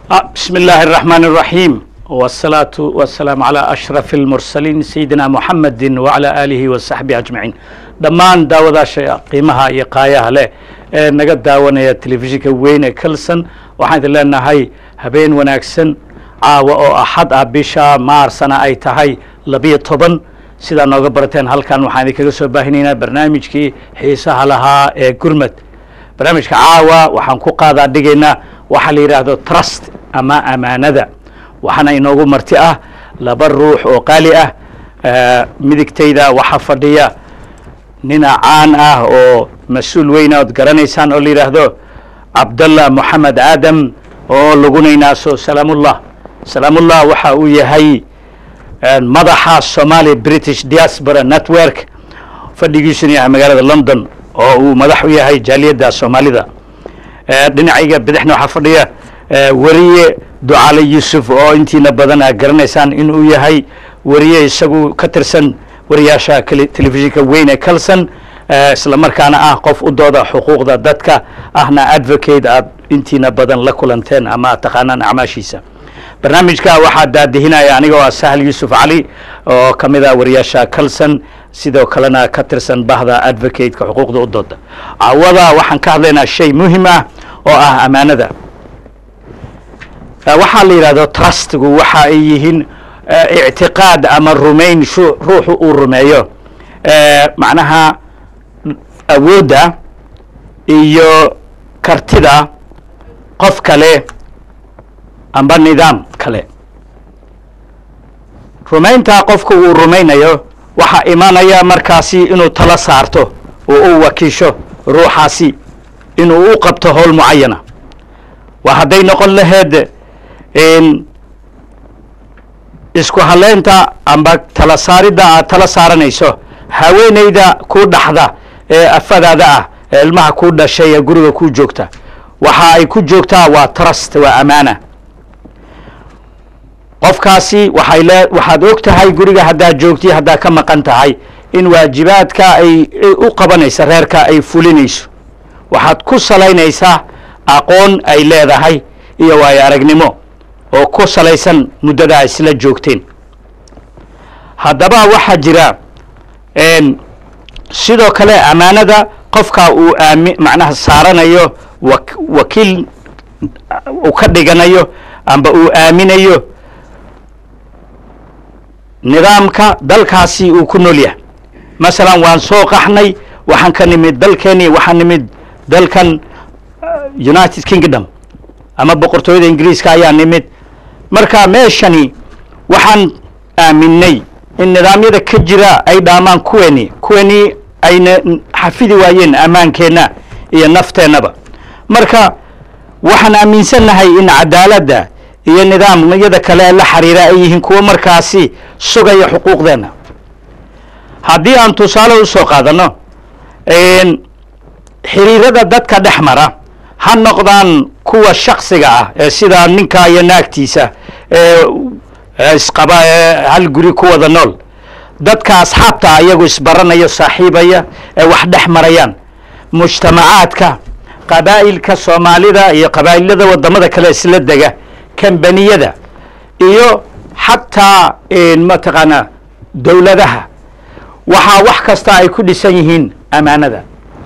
بسم الله الرحمن الرحيم والصلاة والسلام على أشرف المرسلين سيدنا محمد وعلى آله وصحبه أجمعين dhammaan daawadaasha qiimaha iyo qaayaha leh ee naga daawanaya telefishinka weyne kalson waxaan idin leenahay habeen wanaagsan caawa oo axad ah bisha maarsana ay tahay labiyo toban sidaa nooga barateen halkan waxaan idinkaga soo baahinaynaa barnaamijkii xiisaha lahaa ee gurmad barnaamijka caawa waxaan ku qaadaa dhigaynaa waxaa la yidhaahdo trust ama amaanada waxaana inoogu marti ah laba ruux oo qaali ah midigtayda waxaa fadhiya nina caan ah oo mas-uul weyna ood garanaysaan oo la yidhaahdo cabdallah moxamed aadam oo lagunaynaaso salaamullah salaamullah waxa uu yahay madaxa somali british diaspora network fadhigiisuna yahay magaalada london oo uu madax u yahay jaaliyadda soomaalida dhinacayga bidixna waxaa fadhiya weriye ducaale yuusuf oo intiina badan aad garanaysaan inuu yahay weriye isagu ka tirsan wariyaasha telefishinka weyne calson isla markaana ah qof u dooda xuquuqda dadka ahna advocate aad intiina badan la kulanteen ama aad taqaanaan acmaashiisa barnaamijka waxaa daadihinaya aniga oo ah sahal yuusuf cali oo ka mid ah wariyaasha calson sidoo kalena ka tirsan bahda advocateka xuquuqda u dooda cawada waxaan ka hadlaynaa shay muhim ah oo ah amaanada waxaa la yidhahdo trustgu waxa ay yihiin ictiqaad ama rumayn ruuxu uu rumeeyo macnaha awoodda iyo kartida qof kale amba nidaam kale rumayntaa qofku uu rumaynayo waxaa imanaya markaasi inuu tala saarto oo u wakiisho ruuxaasi inuu u qabto howl mucayana waa hadday noqon laheed isku haleynta amba tala saaridda aad tala saaranayso haweenayda ku dhaxda ee afadaada ah ee ilmaha ku dhashay ee guriga ku joogta waxa ay ku joogtaa waa trust waa amaana qofkaasi waxay le waxaad og tahay guriga haddaad joogti haddaad ka maqan tahay in waajibaadka ay u qabanaysa reerka ay fulinayso waxaad ku salaynaysaa aqoon ay leedahay iyo waayo aragnimo oo ku salaysan muddada isla joogteen haddaba waxaa jira sidoo kale amaanada qofka uu aami macnaha saaranayo wa wakiil uu ka dhiganayo amba uu aaminayo nidaamka dalkaasi uu ku nool yahay masalan waan soo qaxnay waxaan ka nimid dalkeeni waxaan nimid dalkan united kingdom ama boqortooyada ingiriiska ayaa nimid marka meeshani waxaan aaminay in nidaamyada ka jira ay dhaamaan kuweni kuweni ayna xafidi waayeen ammaankeenna iyo nafteennaba marka waxaan aaminsannahay in cadaaladda iyo nidaamyada kale la xiriira ay yihiin kuwo markaasi sugaya xuquuqdeenna haddii aan tusaale u soo qaadano xiriirada dadka dhex mara ha noqdaan kuwa shaksiga ah ee sida ninka iyo naagtiisa ee isqaba ee hal guri ku wada nool dadka asxaabta iyagu isbaranayo saaxiibaya ee wax dhex marayaan mujtamacaadka qabaa'ilka soomaalida iyo qabaa'ilada wadamada kale isla dega kambaniyada iyo xataa mataqaanaa dowladaha waxaa wax kasta ay ku dhisan yihiin amaanada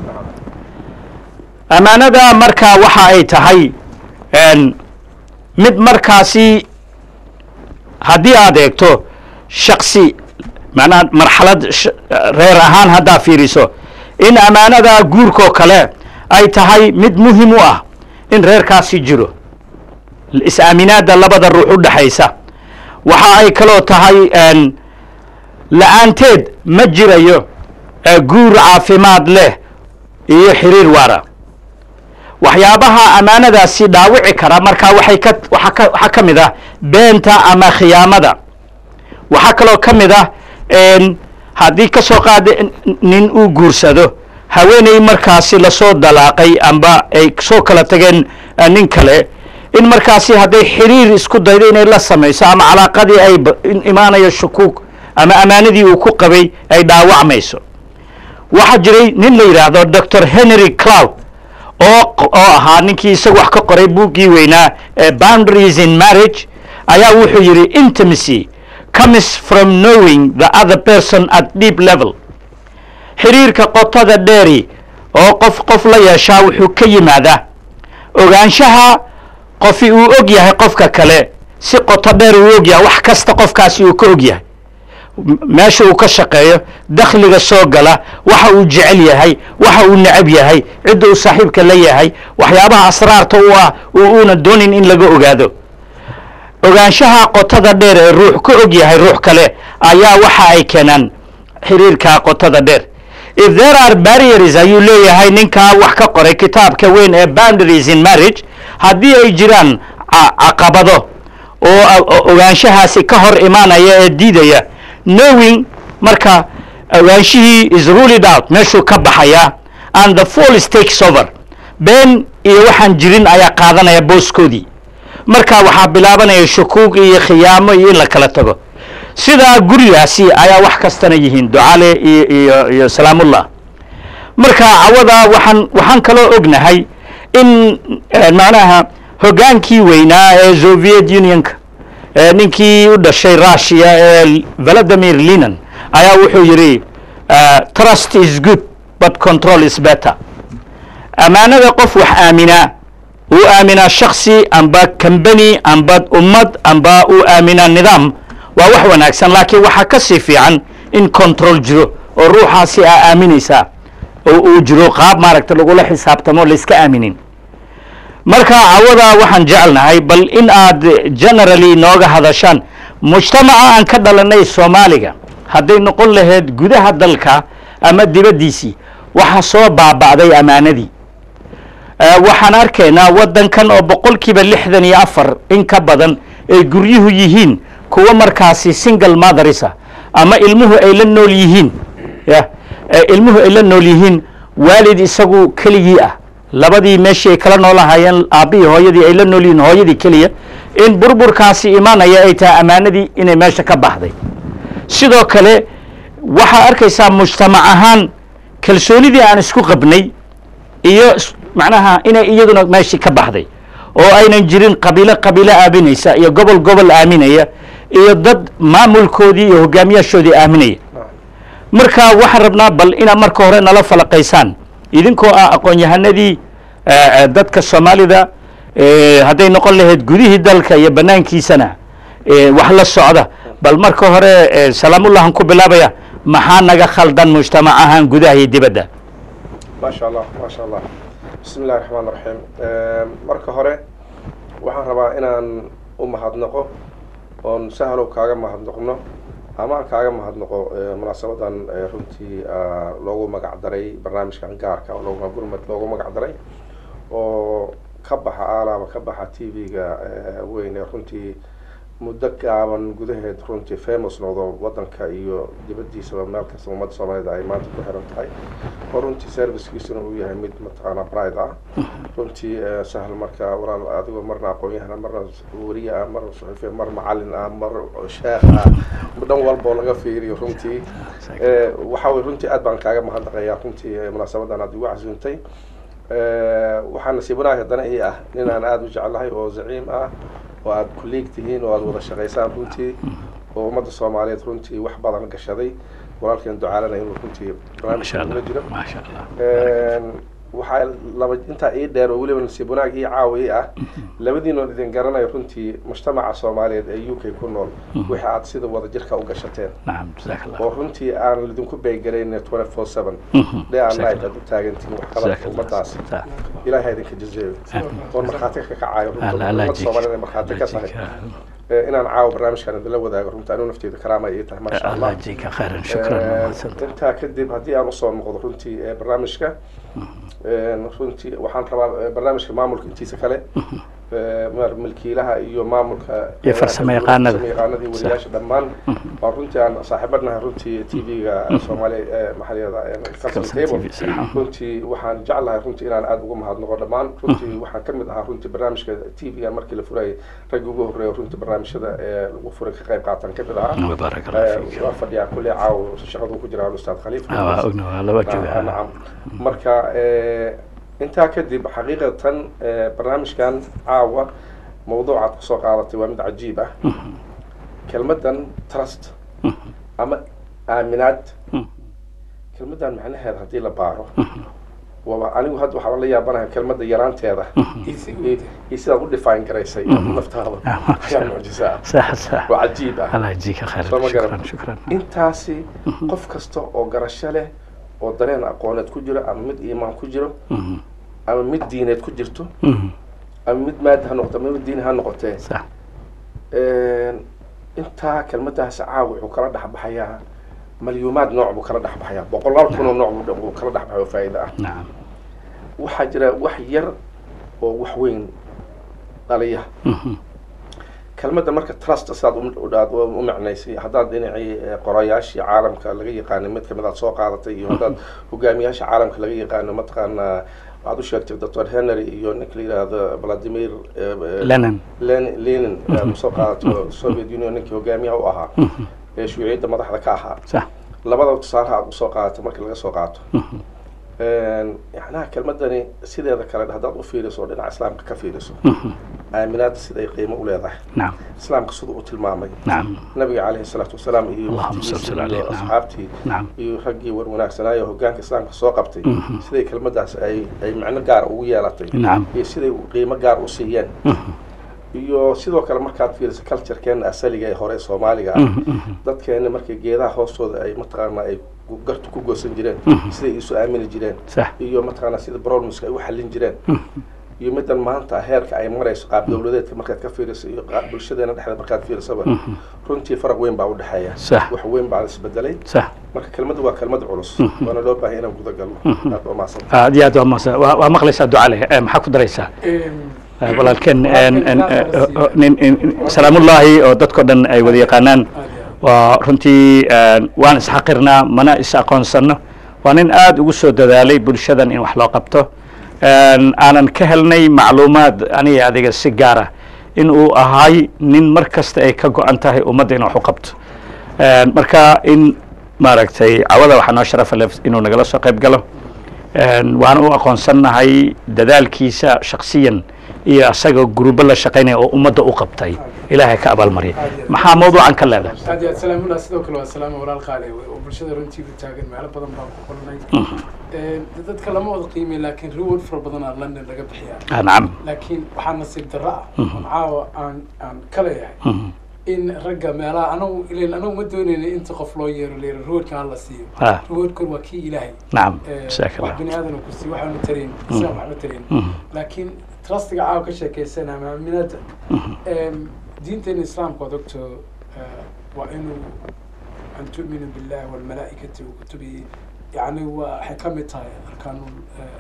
amaanada markaa waxa ay tahay mid markaasi haddii aad eegto shaksi macnaha marxalad reer ahaan haddaa fiiriso in amaanada guurkoo kale ay tahay mid muhim u ah in reerkaasi jiro is-aaminaadda labada ruux u dhexaysa waxa ay kaloo tahay la-aanteed ma jirayo guur caafimaad leh iyo xiriir waara waxyaabaha amaanadaasi dhaawici kara markaa waxay ka waa ka waxaa ka mid ah beenta ama khiyaamada waxaa kaloo ka mid ah haddii ka soo qaada nin uu guursado haweeney markaasi lasoo dalaaqay amba ay soo kala tageen nin kale in markaasi hadday xiriir isku daydo inay la samayso ama calaaqadii ay imaanayo shukuug ama amaanadii uu ku qabay ay dhaawacmayso waxaa jiray nin la yidhaahdo doctor henry cloud oo oo ahaa ninkii isagu wax ka qoray buuggii weynaa ee boundaries in marriage ayaa wuxuu yidhi intimacy comes from knowing the other person at deep level xiriirka qotada dheeri oo qof qof la yeeshaa wuxuu ka yimaadaa ogaanshaha qofi uu og yahay qofka kale si qoto dheer uu og yahay wax kasta qofkaasi uu ka og yahay meesha uu ka shaqeeyo dakhliga soo gala waxa uu jecel yahay waxa uu necab yahay cidda uu saaxiibka la yahay waxyaabaha asraarta u ah uu uuna doonin in laga ogaado ogaanshaha qotada dheer ee ruux ka og yahay ruux kale ayaa waxa ay keenaan xiriirka qotada dheer if there are barriers ayuu leeyahay ninkaa wax ka qoray kitaabka weyn ee boundaries in marriage haddii ay jiraan caqabado oo ogaanshahaasi ka hor imaanaya ee diidaya knowing marka ogaanshihii is ruled out meeshuu ka baxayaa and the fall takes over been iyo waxaan jirin ayaa qaadanaya booskoodii marka waxaa bilaabanaya shukuug iyo khiyaamo iyo in la kala tago sidaa gurigaasi ayaa wax kastana yihiin ducale iyo iyo iyo salaamullah marka cawada waxaan waxaan kaloo ognahay in macnaha hoggaankii weynaa ee soviet unionka ninkii u dhashay russia ee valadimir linan ayaa wuxuu yidhi trust is good but control is better ammaanada qof wax aaminaa uu aaminaa shaksi amba combany amba ummad amba uu aaminaa nidaam waa wax wanaagsan laakiin waxaa ka sii fiican in control jiro oo ruuxaasi aa aaminaysaa oo uu jiro qaab maaragta lagula xisaabtamo layska aaminin marka cawada waxaan jecelnahay bal in aad generally nooga hadashaan mujtamaca aan ka dhalanay soomaaliga hadday noqon lahayd gudaha dalka ama dibaddiisii waxa soo baaba'day ammaanadii waxaan arkaynaa waddankan oo boqolkiiba lixdan iyo afar in ka badan ay guryuhu yihiin kuwa markaasi single motherisa ama ilmuhu ay la nool yihiin ya ilmuhu ay la nool yihiin waalid isagu keligii ah labadii meeshii ay kala noolahayeen aabbihii hooyadii ay la nool yihiin hooyadii keliya in burburkaasi imaanaya ay tahay ammaanadii inay meesha ka baxday sidoo kale waxaa arkaysaa mujtamac ahaan kalsoonidii aan isku qabnay iyo macnaha inay iyaduna meeshii ka baxday oo aynan jirin qabiilo qabiilo aaminaysa iyo gobol gobol aaminaya iyo dad maamulkoodii iyo hogaamiyaashoodii aaminaya marka waxaan rabnaa bal inaad marka hore nala falaqaysaan idinkoo ah aqoon-yahanadii dadka soomaalida hadday noqon lahayd gudihii dalka iyo banaankiisana wax la socda bal marka hore salaamullahan ku bilaabaya maxaa naga khaldan mujtamac ahaan gudaha iyo dibadda maasha allah maasha allah bismi illahi raxmaan raxiim marka hore waxaan rabaa inaan u mahadnaqo oon sahlow kaaga mahadnaqno ama aan kaaga mahadnaqo munaasabadan runtii loogu magac daray barnaamijkan gaarka oo loogu gurmad loogu magac daray oo ka baxa aalaaba ka baxa t v-ga weyn ee runtii muddo gaaban gudaheed runtii famous noqdo wadanka iyo dibaddiisaba meel kasta ummadda soomaalida ay maanta ku xiran tahay oo runtii servicekiisuna uu yahay mid mataqaanaa bride ah runtii sahal marka walaal adigoo marna aqoon-yahana marna wariye ah marna suxufiya mar macalin ah mar sheekh ah dhan walboo laga fiiriyo runtii waxa way runtii aad baan kaaga mahadnaqayaa runtii munaasabadan aad igu casuuntay waxaa nasiib wanaag haddana ii ah ninaan aada u jeclahay oo zaciim ah oo aada kuliig tihiin oo aada wada shaqaysaan runtii oo ummadda soomaaliyeed runtii wax badan gashaday walaalkeen ducaalana inuu runtii barnaamijka kula jiro waxaa laba intaa ii dheer oo weliba nasiib wanaag ii caawi ah labadiinoon idin garanayo runtii mujtamaca soomaaliyeed ee u k ku nool wixii aad sida wada jirka u gashateen oo runtii aan idinku beygarayn twenty four seven day and night aad u taagantihiin waxqabadka ummadaas ilahay ha idinka jazeeyo oon markhaati ka kacayo ummadda soomaaliyed ay markhaati ka tahay inaan caawo barnaamijkan idinla wadaago runtii anuu nafteeda karaama ii tahay maasha allah intaa kadib haddii aan usoo noqdo runtii barnaamijka runtii waxaan rabaa barnaamijka maamulka intiisa kale milkiilaha iyo maamulka iyo farsamo yaqaanada yaqaanada iyo wariyaasha dhammaan waan runtii aan saaxiibadnahay runtii t v-ga soomaaliya maxaliyada cable runtii waxaan jeclahay runtii inaan aada ugu mahadnaqo dhammaan runtii waxaan kamid ahaa runtii barnaamijka t v-ga markii la furayay raggi ugu horreeya runtii barnaamijyada ee lagu furay ka qayb qaatan kamid ahaa waa fadhiyaa kulli caawo shaqadu ku jira ustaad khaliif nacam marka intaa kadib xaqiiqatan eh, barnaamijkan caawa mawduucaad kusoo qaadatay waa mid cajiib ah kelmaddan trust ama aaminaad kelmaddan macnaheeda haddii la baaro waaba anigu hadda waxaa la yaabanahay kelmadda yaraanteeda iyo iyo sidaad u define garaysay naftaada ayaa mucjiso ah sax sax waa cajiib ah allah yajzika khayr Soo ma garan. shukran shukran intaasi qof kasta oo garasho leh oo dareen aqooneed ku jiro ama mid iimaan ku jiro Mhm. ama mid diineed ku jirto Mhm. ama mid maadi ha noqoto ama mid diini ha noqotee sax intaa kelmadaasi caawa wuxuu kala dhexbaxayaa malyuumaad nooc buu kala dhexbaxayaa boqolaal kunoo nooc buu dhan- buu kala dhexbaxay oo faa'iido ah nacam waxaa jira wax yar oo wax weyn dhaliya Mhm. kelmadda marka trust sidaad u- u- aad u macnaysay haddaad dhinacii eh, qorayaashii caalamka laga yaqaanay mid kamid aad soo qaadatay iyo haddaad hogaamiyaasha caalamka laga yaqaano mataqaanaa waxaad u sheegtay doctor henry iyo ninka la yidhaahdo vladimir eh, eh, lenin Len- lenin aad usoo qaadato soviet union ninkii hogaamiyaha u ahaa ee shuuciyadda madaxda ka ahaa sax labada tusaalaha aad usoo qaadato markii laga soo qaato yacnaha kelmadani sideeda kale haddaad u fiiriso oo dhinaca islaamka ka fiiriso aaminaadda siday qiimo u leedahay nacam islaamka siduu u tilmaamay nacam nabiga calayhi salaatu wasalaam iyo Allahumma salli waqtigiisa alayhi, iyo nacam. asxaabtii nacam iyo raggii war wanaagsanaayo hogaanka islaamka soo qabtay siday kelmadaas ay ay macno gaar ugu yeelatay nacam iyo siday qiimo gaar u siiyeen iyo sidoo kale markaad fiiriso culturekeena asaliga ee hore ee soomaaliga ah dadkeena markay geedaha hoostooda ay mataqaanaa ay gu- gartu ku goosan jireen siday isu aamini jireen sax iyo mataqaanaa sida brolmuska ay u xallin jireen iyo middan maanta heerka ay marayso qaab dawladeedka markaad ka fiiriso iyo qaab bulshadeena dhexda markaad fiirisaba runtii faraq weyn baa u dhexeeya Sax. wax weyn baa isbedelay sax marka kelmaddu waa kelmad culus waana loo baahay inaan guda galno aad waa mahadsan aad iyo aad waa mahadsan waa waa maqlaysaa duca leh Eh, maxaa ku daraysaa Eh, walaalkeen en- en- eh, oh, nin- nin- salaamullaahi oo dadkao dhan ay wada yaqaanaan waa runtii en, waan isxaqirnaa mana is aqoonsano waa nin aada ugu soo dadaalay bulshadan in wax loo qabto En, aanan ka helnay macluumaad aniga adiga si gaara in uu ahay nin mar kasta ay ka go-an tahay ummadda in wax u qabto En, marka in maaragtay cawada waxaa noo sharafa leh inuu nagala soo qayb galo En, waan u aqoonsannahay dadaalkiisa shaksiyan iyo asaga gurubo la shaqaynaya oo ummadda u qabtay ilaahay ka abaalmarya maxaa mawduucan ka leedahay aad iyo aad salaamullah sidoo kale waa salaama walaal qaali oo bulshada runtii u taagan meelo badan baan ku qornay Ee, dadka lama wada qiimay laakiin reward fara badan aa london laga bixiyaa Ah, nacam laakiin waxaa nasiib darro ah oon caawa aan aan ka leeyahay in ragga meelaha anagu ilan anagu ma doonayna inta qof loo yeero leero rewardka hala siiyo Ah, rewardkan waa kii ilaahay nacam Ee, jazaaka wax allah bini aadan ku siiyo waxaanu tarayn isaga waxba tarayn laakiin trustiga caawa ka sheekeysana ama aaminaadda Em, diinteena islaamka waad ogto eh, waa inuu an tu'minu billahi walmalaa'ikati wa kutubihi yani waa waxay ka mid tahay arkaanul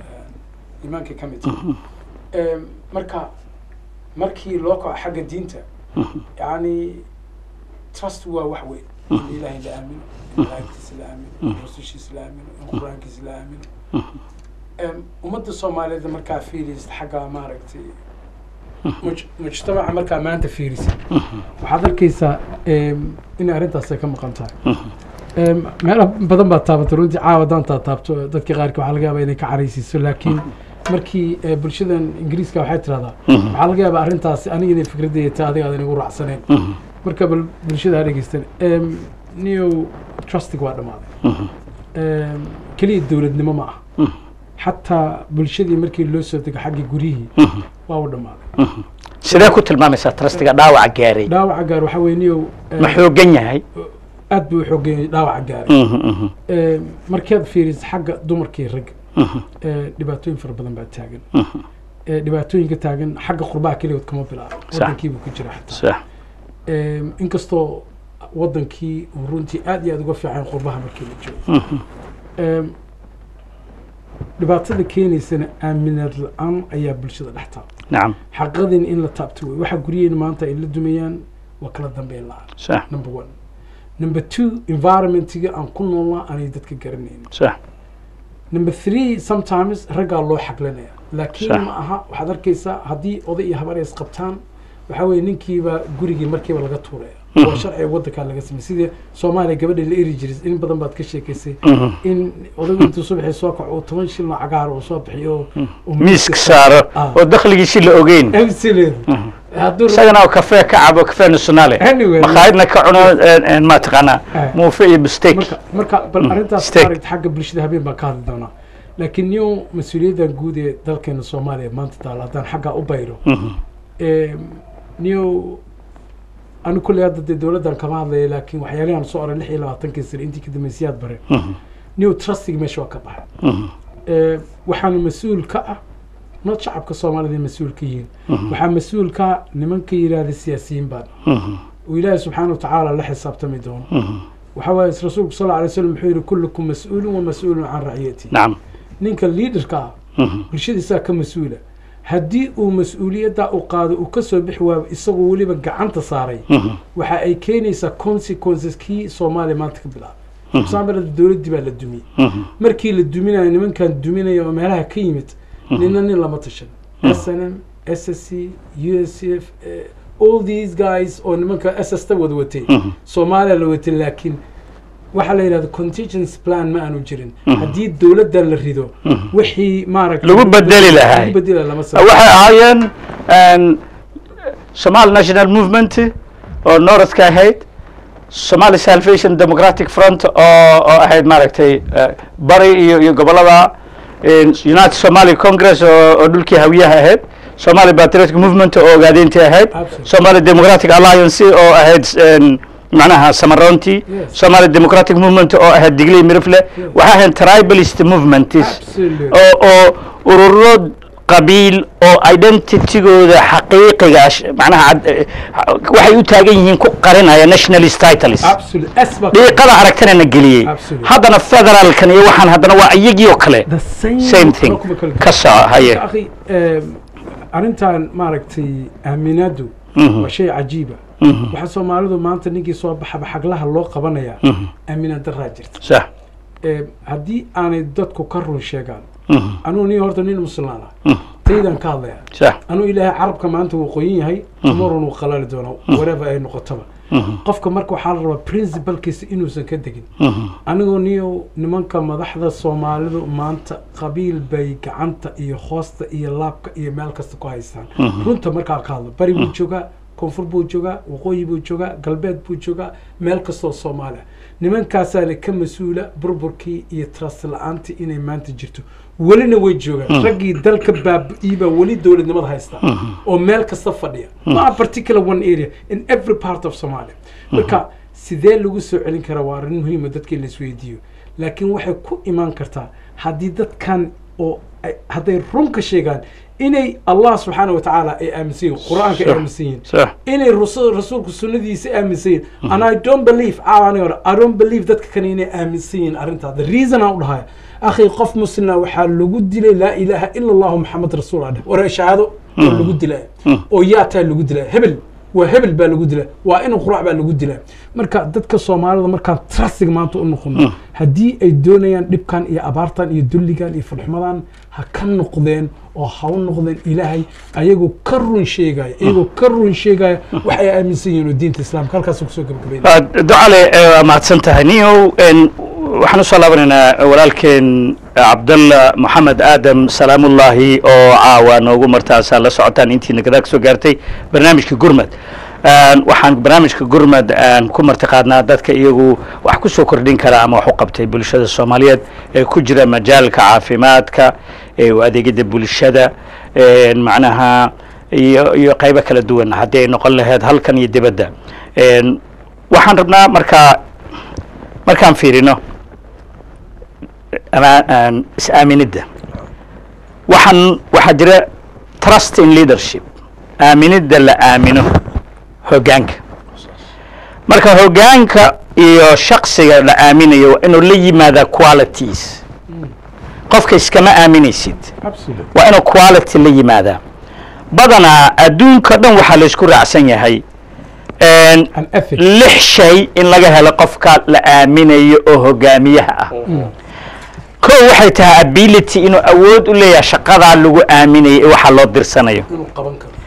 eh, iimaankay ka mid tahay Em, marka markii loo kaco xagga diinta yani trust waa wax weyn in ilaahay la aamino in malaa'igtiisa la aamino in rasushiisa la aamino in qur-aankiisa la aamino Em, ummadda soomaaliyeed markaa fiiriysa xagga maaragtay muj- mujtamaca markaa maanta fiirisa waxaad arkaysaa em, in arrintaas ay ka maqan tahay Em, meelo badan baad taabatay runtii caawa haddaan taa taabto dadka qaarka waxaa laga yaabaa inay ka caraysiiso laakiin markii eh, bulshadan ingiriiska waxay tirahdaa waxaa laga yaabaa arrintaasi aniga inay fikradayda tahay adiga aadan igu raacsaneyn marka bal bulshada ha dhegeystan Em, new trustig waa dhammaaday Em, keliya dowladnimo ma ah xataa bulshadii markii loo soo dego xaggii guryihii waa u dhammaaday sidee ku tilmaamaysaa trustiga dhaawaca gaaray dhaawaca gaar waxaa weeye niyow eh, ma xoogan yahay aad buu u xoogeeyey dhaawaca gaaray Mhm, mhm, Ee, markaad fiiriso xagga dumarkii ragga ee, dhibaatooyin fara badan baa taagan Ee, dhibaatooyinka taagan xagga qurbaha keligood kama bilaabo Sax. wadankiibuu ku jira xataa sax Ee, inkastoo wadankii uu runtii aad iyo aad uga fiican qurbaha markii la joogo Ee, dhibaatada keenaysana aaminaad la-aan ayaa bulshada dhex taabta nacam xaqadin in la taabto wey waxaa guryaheena maanta ay la dumayaan waa kala dambeyn la-aan sax number one number two environmentiga aan ku noolnaa aanay dadka garanayn sax number three sometimes raggaa loo xaglanaya laakiin Sax. ma aha waxaad arkaysaa haddii oday iyo habar ay isqabtaan waxaa weeye ninkiiba gurigii markiiba laga tuuraya oo sharciga waddankaa laga samey sidii soomaaliya gabadha la eri jiray in badan baad ka sheekaysay in odaygu intuu subaxii soo kaco uu toban shilno cagaar uu soo bixiyo uu miiska saaro Ah. oo dakhligiisi la ogeyn absolute hadduu isagana oo kafee ka cabo kafee nationale Anyway. makhaayadna ka cuno een, een, ma taqaanaa Ah. muufe iyo bsteak marka marka bal arrintaas Steak. maaragta xagga bulshada habeen baan ka hadli doonaa laakiin new mas-uuliyaddan guud ee dalkeena soomaaliya maanta taala haddaan xaggaa u bayro new anu kulley hadda dee dowladdan kama hadlaya laakiin waxyaalihan soo oray lix iyo labaatankii sane intii ka dambaysiyaad bare new trustig meesha waa ka baxay Eh, waxaana mas-uul ka ah not shacabka soomaalida ay mas-uul ka yihiin waxaa mas-uul ka ah nimanka yidhaahda siyaasiyiin baan oo ilaahi subxaana watacaala la xisaabtami doono waxaa waaye rasuulku sal alay slam wuxuu yihi kullukum mas-uulun wa mas-uulun can raciyati nacam ninka liidarka ah bulshadiisaa ka mas-uula haddii uu mas-uuliyaddaa u qaado uu ka soo bixi waayo isagoo weliba gacanta saaray waxa ay keenaysaa consequences kii soomaaliya maanta ka bilaabay example dowladdii baa la dumiyey markii la duminayo nimankan duminaya oo meelaha ka yimid nina nin lama tashan s n m s s c u s c f eh, all these guys oo nimanka s s ta wada watay soomaaliya la watay laakiin waxaa la yidhahda contingency plan ma aanu jirin haddii dowladdan la rido wixii maaragta Lagu bedeli lahaa. lagu bedeli lahaa lama samayn. waxay ahaayeen een, Somali National Movement oo Northka ahayd Somali Salvation Democratic Front oo oo ahayd maaragtay eh, bari iyo iyo gobolada een, United Somali Congress oo oo dhulkii hawiyaha ahayd Somali Patriotic Movement oo ogaadeyntii ahayd Absolutely. Somali Democratic Alliance oo ahayd een, macnaha samaroontii Yes. Somali Democratic Movement oo ahayd digley mirifle waxay ahayd tribalist movements Absolutely. oo oo ururo qabiil oo identitygooda xaqiiqiga sh- macnaha cad- eh, waxay u taagan yihiin ku qarinaya nationalist titles Absolutely. S baa- dhiiqada aragtana na geliyey Absolutely. haddana federaalkan iyo waxaan haddana waa iyagii oo kale The same, same thing kuma kala ka soo haye Marka, akhi em, arrintan maaragtay aaminaadu waa shay cajiiba waxaa soomaalidu maanta ninkii soo baxaba xaglaha loo qabanaya aaminaad daraa jirta sax Em, haddii aanay dadku ka run sheegaan Mhm. anugu nin horta nin muslaan ah taydaan ka hadlaya sax anuu ilaahay carabka maanta wuu qoyan yahay umarun wuu qalali doonaa whatever ay noqotaba qofka marka waxaa la rabaa principalkiisa inuusan ka degin anigoo niyo nimanka madaxda soomaalidu maanta qabiil bay gacanta iyo hoosta iyo laabka iyo meel kasta ku haystaan runta markaa ka hadlo bari buu joogaa koonfur buu joogaa waqooyi buu joogaa galbeed buu joogaa meel kastoo soomaaliya nimankaasaana ka mas-uula burburkii iyo trust la-aantii inay maanta jirto welina way joogaan raggii dalka baabi'iibaa weli dowladnimada haysta oo meel kasta fadhiya ma particular one area in every part of somalia marka sidee lagu soo celin karaa waa arrin muhiima dadka in la isweydiiyo laakiin waxay ku imaan kartaa haddii dadkan oo ay- hadday run ka sheegaan inay allah subxaana wa tacaala ay aaminsan yihin qur-aanka ay Sure. aaminsan yihin sax inay rasul rasuulku sunnadiisa aaminsan yihin and i don't believe caawa aniga hore i don't believe dadka kale inay aaminsan yihin arrintaa the reason aan u dhahaya akhi qof muslima waxaa lagu dilay laa ilaaha ila allahu maxamed rasuul adhe war shahaado oo lagu dilaya oo yaa taa lagu dilaya hebel waa hebel baa lagu dilaa waa in qurac baa lagu dilaa marka dadka soomaalida markaan trustig maanta u noqono haddii ay doonayaan dhibkan iyo abaartan iyo dulligan iyo fadxumadan ha ka noqdeen oo ha u noqdeen ilaahay ayagoo ka run sheegaya iyagoo ka run sheegaya waxay aaminsan yihiin oo diinta islaamka halkaas kusoo gabagabayna ducale eh, waa mahadsan tahay niyow en, waxaan usoo laabanaynaa walaalkeen cabdalla moxamed aadam salaamullaahi oo caawa noogu martaasaa la socotaan intiina gadaa kasoo gaartay barnaamijka gurmad En, waxaan barnaamijka gurmad aan ku martiqaadnaa dadka iyagu wax ku soo kordhin kara ama wax u qabtay bulshada soomaaliyeed ee ku jira majaalka caafimaadka ee u adeegida bulshada en, macnaha iyo iyo qaybo kala duwan haddii ay noqon lahayd halkan iyo dibadda En, waxaan rabnaa markaa markaan fiirino ama- aan is-aaminidda waxaan waxaa jira trust in leadership aaminidda la aamino hoggaanka marka hoggaanka iyo shaksiga la aaminayo waa inuu la yimaadaa qualities qofka iskama aaminaysid absolutely waa inuu quality la yimaadaa badanaa adduunka dhan waxaa la isku raacsan yahay En, an ethic lix shay in laga helo qofka la aaminayo oo hogaamiyaha ah ko waxay tahay ability inuu awood u leeyahay shaqadaa lagu aaminayo ee waxaa loo dirsanayo inuu qaban karo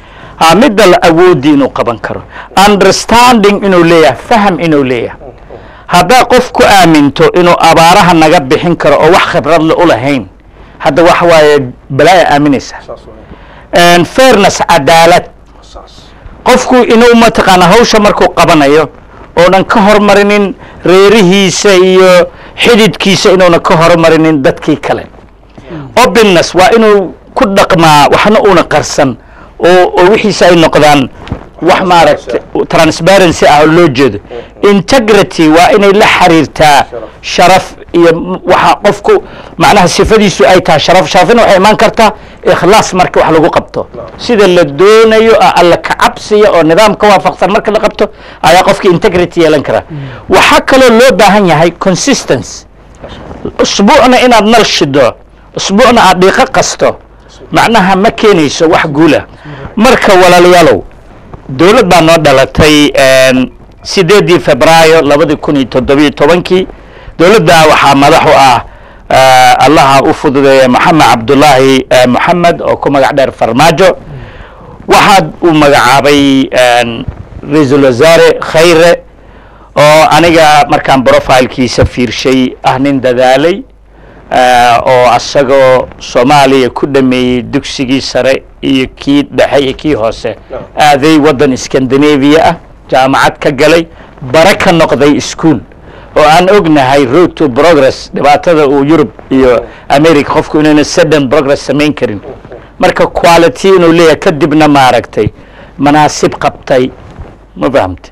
aa midda la awoodi inuu qaban karo understanding inuu leeyahay faham inuu leeyahay haddaa qof ku aaminto inuu abaaraha naga bixin karo oo wax khibradle u lahayn hadda wax waaye balaaya aaminaysa saas wey fairness cadaalad saas qofku inuu mataqaana hawsha markuu qabanayo oonan ka hormarinin reerihiisa iyo xididkiisa inuuna ka hormarinin dadkii kale openness waa inuu ku dhaqmaa waxna una qarsan oo oo wixiisa ay noqdaan wax maaragta transparency ah oo loo jeedo integrity waa inay la xiriirtaa sharaf iyo m- waxa qofku macnaha sifadiisu ay tahay sharaf sharafina waxay imaan kartaa ikhlaas marka wax lagu qabto sida la doonayo oo alla ka cabsiya oo nidaamka waafaqsan marka la qabto ayaa qofka integrity yeelan kara waxaa kaloo loo baahan yahay consistency usbuucna inaad nal shido usbuucna aad dhiiqo qasto macnaha ma keenayso wax guula marka walaalayaalow dowlad baa noo dhalatay sideedii febraayo labadi kun iyo toddobiyo tobankii dowladda waxaa madax u ah eh, allaha u fududeeya maxamed cabdulaahi eh, moxamed oo ku magac dheer farmaajo waxaa uu magacaabay ra-iisul wasaare khayre oo aniga markaan profilkiisa fiirshay ah nin dadaalay eh, oo asagoo soomaaliya ku dhameeyey dugsigii sare iyo kii dhexe iyo kii hoose aaday waddan scandinavia ah jaamacad ka galay bare ka noqday ischool oo aan ognahay road to progress dhibaatada uu yurub iyo america qofku inuuna sudden progress samayn karin marka quality inuu leeyahay kadibna maaragtay manaasib qabtay ma fahamte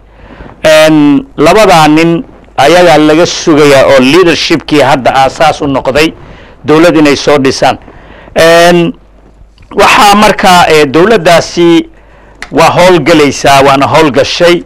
n labadaa nin ayagaa laga sugayaa oo leadershipkii hadda aasaas u noqday dowlad inay soo dhisaan n waxaa markaa eh, dowladdaasi waa howlgelaysaa waana howlgashay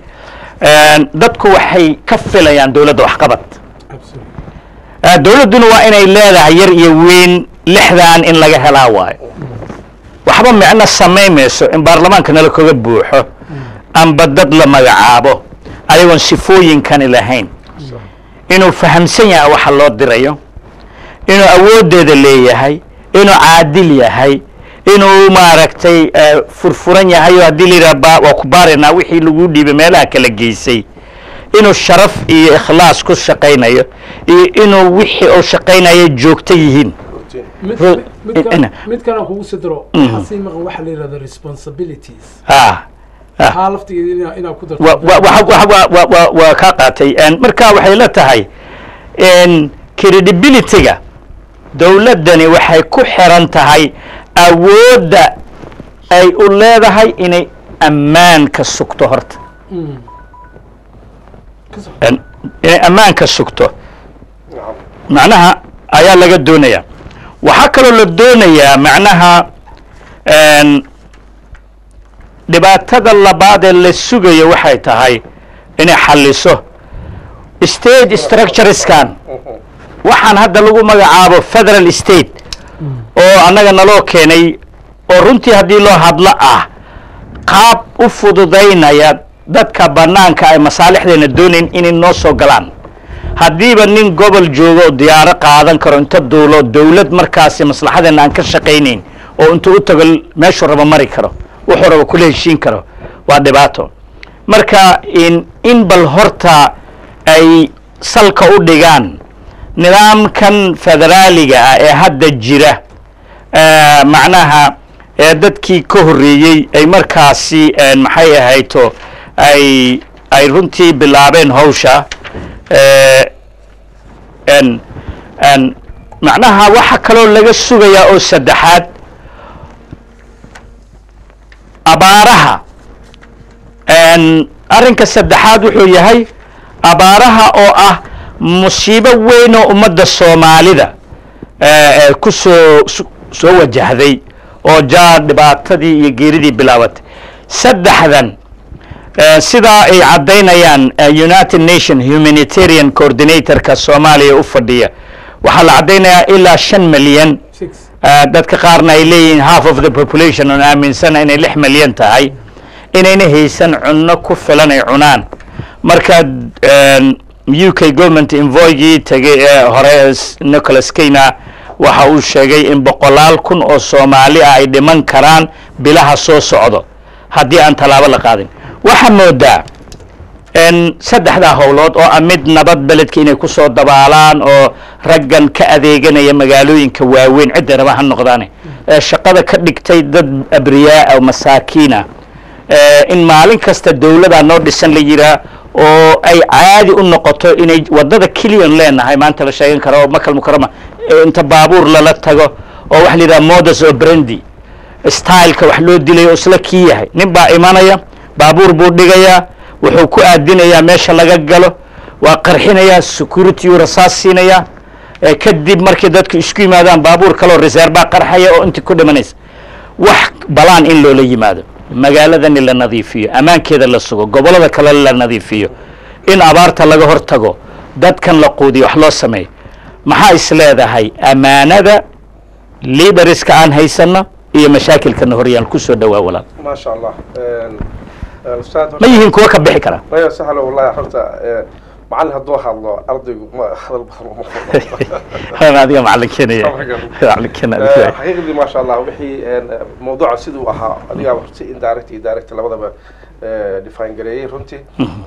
n dadku waxay ka filayaan dowladda waxqabad absolutely Eh, dowladduna waa inay leedahay yar iyo weyn lixdan in laga helaa waayo waxba micno samaynmayso in baarlamaanka nala kaga buuxo amba dad la magacaabo ayagoon sifooyinkani lahayn inuu fahamsan yahay waxa loo dirayo inuu awooddeeda leeyahay inuu caadil yahay inuu maaragtay eh, furfuran yahay oo haddii la yidhaha ba- waa ku baaraynaa wixii lagu dhiibay meelaha kala geysay inuu sharaf iyo ikhlaas ku shaqaynayo iyo inuu wixii uu shaqaynayo joogto yihiin routine mid Ro- mid ina- kale mid kale aan kugu sidiro Mhm. waxaa sii maqan waxa la yidhahda responsibilities ah waxaa laftigeeda inaa inaa ku darto wa- wa- wa- wa- wa- wa- wa- waa kaa qaatay En marka waxay la tahay en credibility-ga dowladdani waxay ku xiran tahay awoodda ay u leedahay inay ammaanka sugto horta Mm. Ka soco. En inay ammaanka sugto nacam macnaha ayaa laga doonaya waxaa kaloo la doonayaa macnaha en dhibaatada labaad ee la sugayo waxay tahay inay xalliso state structureskan waxaan hadda lagu magacaabo federal state oo annaga naloo keenay oo runtii haddii loo hadlo ah qaab u fududaynaya dadka bannaanka ay masaalixdeena doonayn inay noo soo galaan haddiiba nin gobol joogo oo diyaaro qaadan karo inta duulo dowlad markaasi maslaxadeena aan ka shaqaynayn oo intuu u tago meeshuu rabo mari karo wuxuu rabo kula heshiin karo waa dhibaato marka in in bal horta ay salka u dhigaan nidaamkan federaaliga ah ee hadda jira eh, macnaha ee dadkii ka horreeyey ay markaasi eh, maxay ahayto ay ay runtii bilaabeen hawsha eh, en en macnaha waxa kaloo laga sugayaa oo saddexaad abaaraha en arrinka saddexaad wuxuu yahay abaaraha oo ah musiibo weyn oo ummadda soomaalida eh, eh, ku soo su- soo wajahday oo jaa dhibaatadii iyo geeridii bilaabatay saddexdan eh, sidaa ay caddaynayaan eh, united nation humanitarian coordinatorka soomaaliya u fadhiya waxaa la caddaynayaa ilaa shan milyan six Eh, dadka qaarna ay leeyihiin half of the population oon aaminsana inay lix milyan tahay inayna haysan cunno ku filan ay cunaan marka u k government invoygii tegay ee hore s- nicholas keyna waxa uu sheegay in boqolaal kun oo soomaali ah ay dhiman karaan bilaha soo socdo haddii aan tallaabo la qaadin waxaa moodaa n saddexdaa howlood oo ah mid nabad beledka inay ku soo dabaalaan oo raggan ka adeeganaya magaalooyinka waaweyn cidda raba ha noqdaane ee shaqada ka dhigtay dad abriyaa masaakiina in maalin kasta dawladaa noo dhisan la yiraa oo ay caadi u noqoto inay waddada kiliyan leenahay maanta la sheegan karo oo makal mukarama inta baabuur lala tago oo waxa la yidhaha modus operandi styleka wax loo dilay oo isla kii yahay nin baa imanaya baabuur buu dhigayaa wuxuu ku aadinayaa meesha laga galo waa qarxinayaa security uu rasaas siinayaa kadib markay dadku isku yimaadaan baabuur kaleo reserve baa qarxaya oo intii ku dhimanaysa wax balaan in loola yimaado magaaladani la nadiifiyo ammaankeeda la sugo gobollada kale la nadiifiyo in abaarta laga hor tago dadkan la quudiyo wax loo sameeyo maxaa is leedahay ammaanada liidariska aan haysano iyo mashaakilkana horyaan kusoo dhawaa walaal ما شاء الله ustaad ma yihiin kuwa ka bixi kara maya sahlo wallahi horta macallin hadduu hadlo ardaygu ma hadal badan uma furno adiga macalinkeena macalinkeena adiga xaqiiqdii ma sha allah wixii mawduuca siduu ahaa adigaa si indirect iyo direct labadaba define gareeyey runtii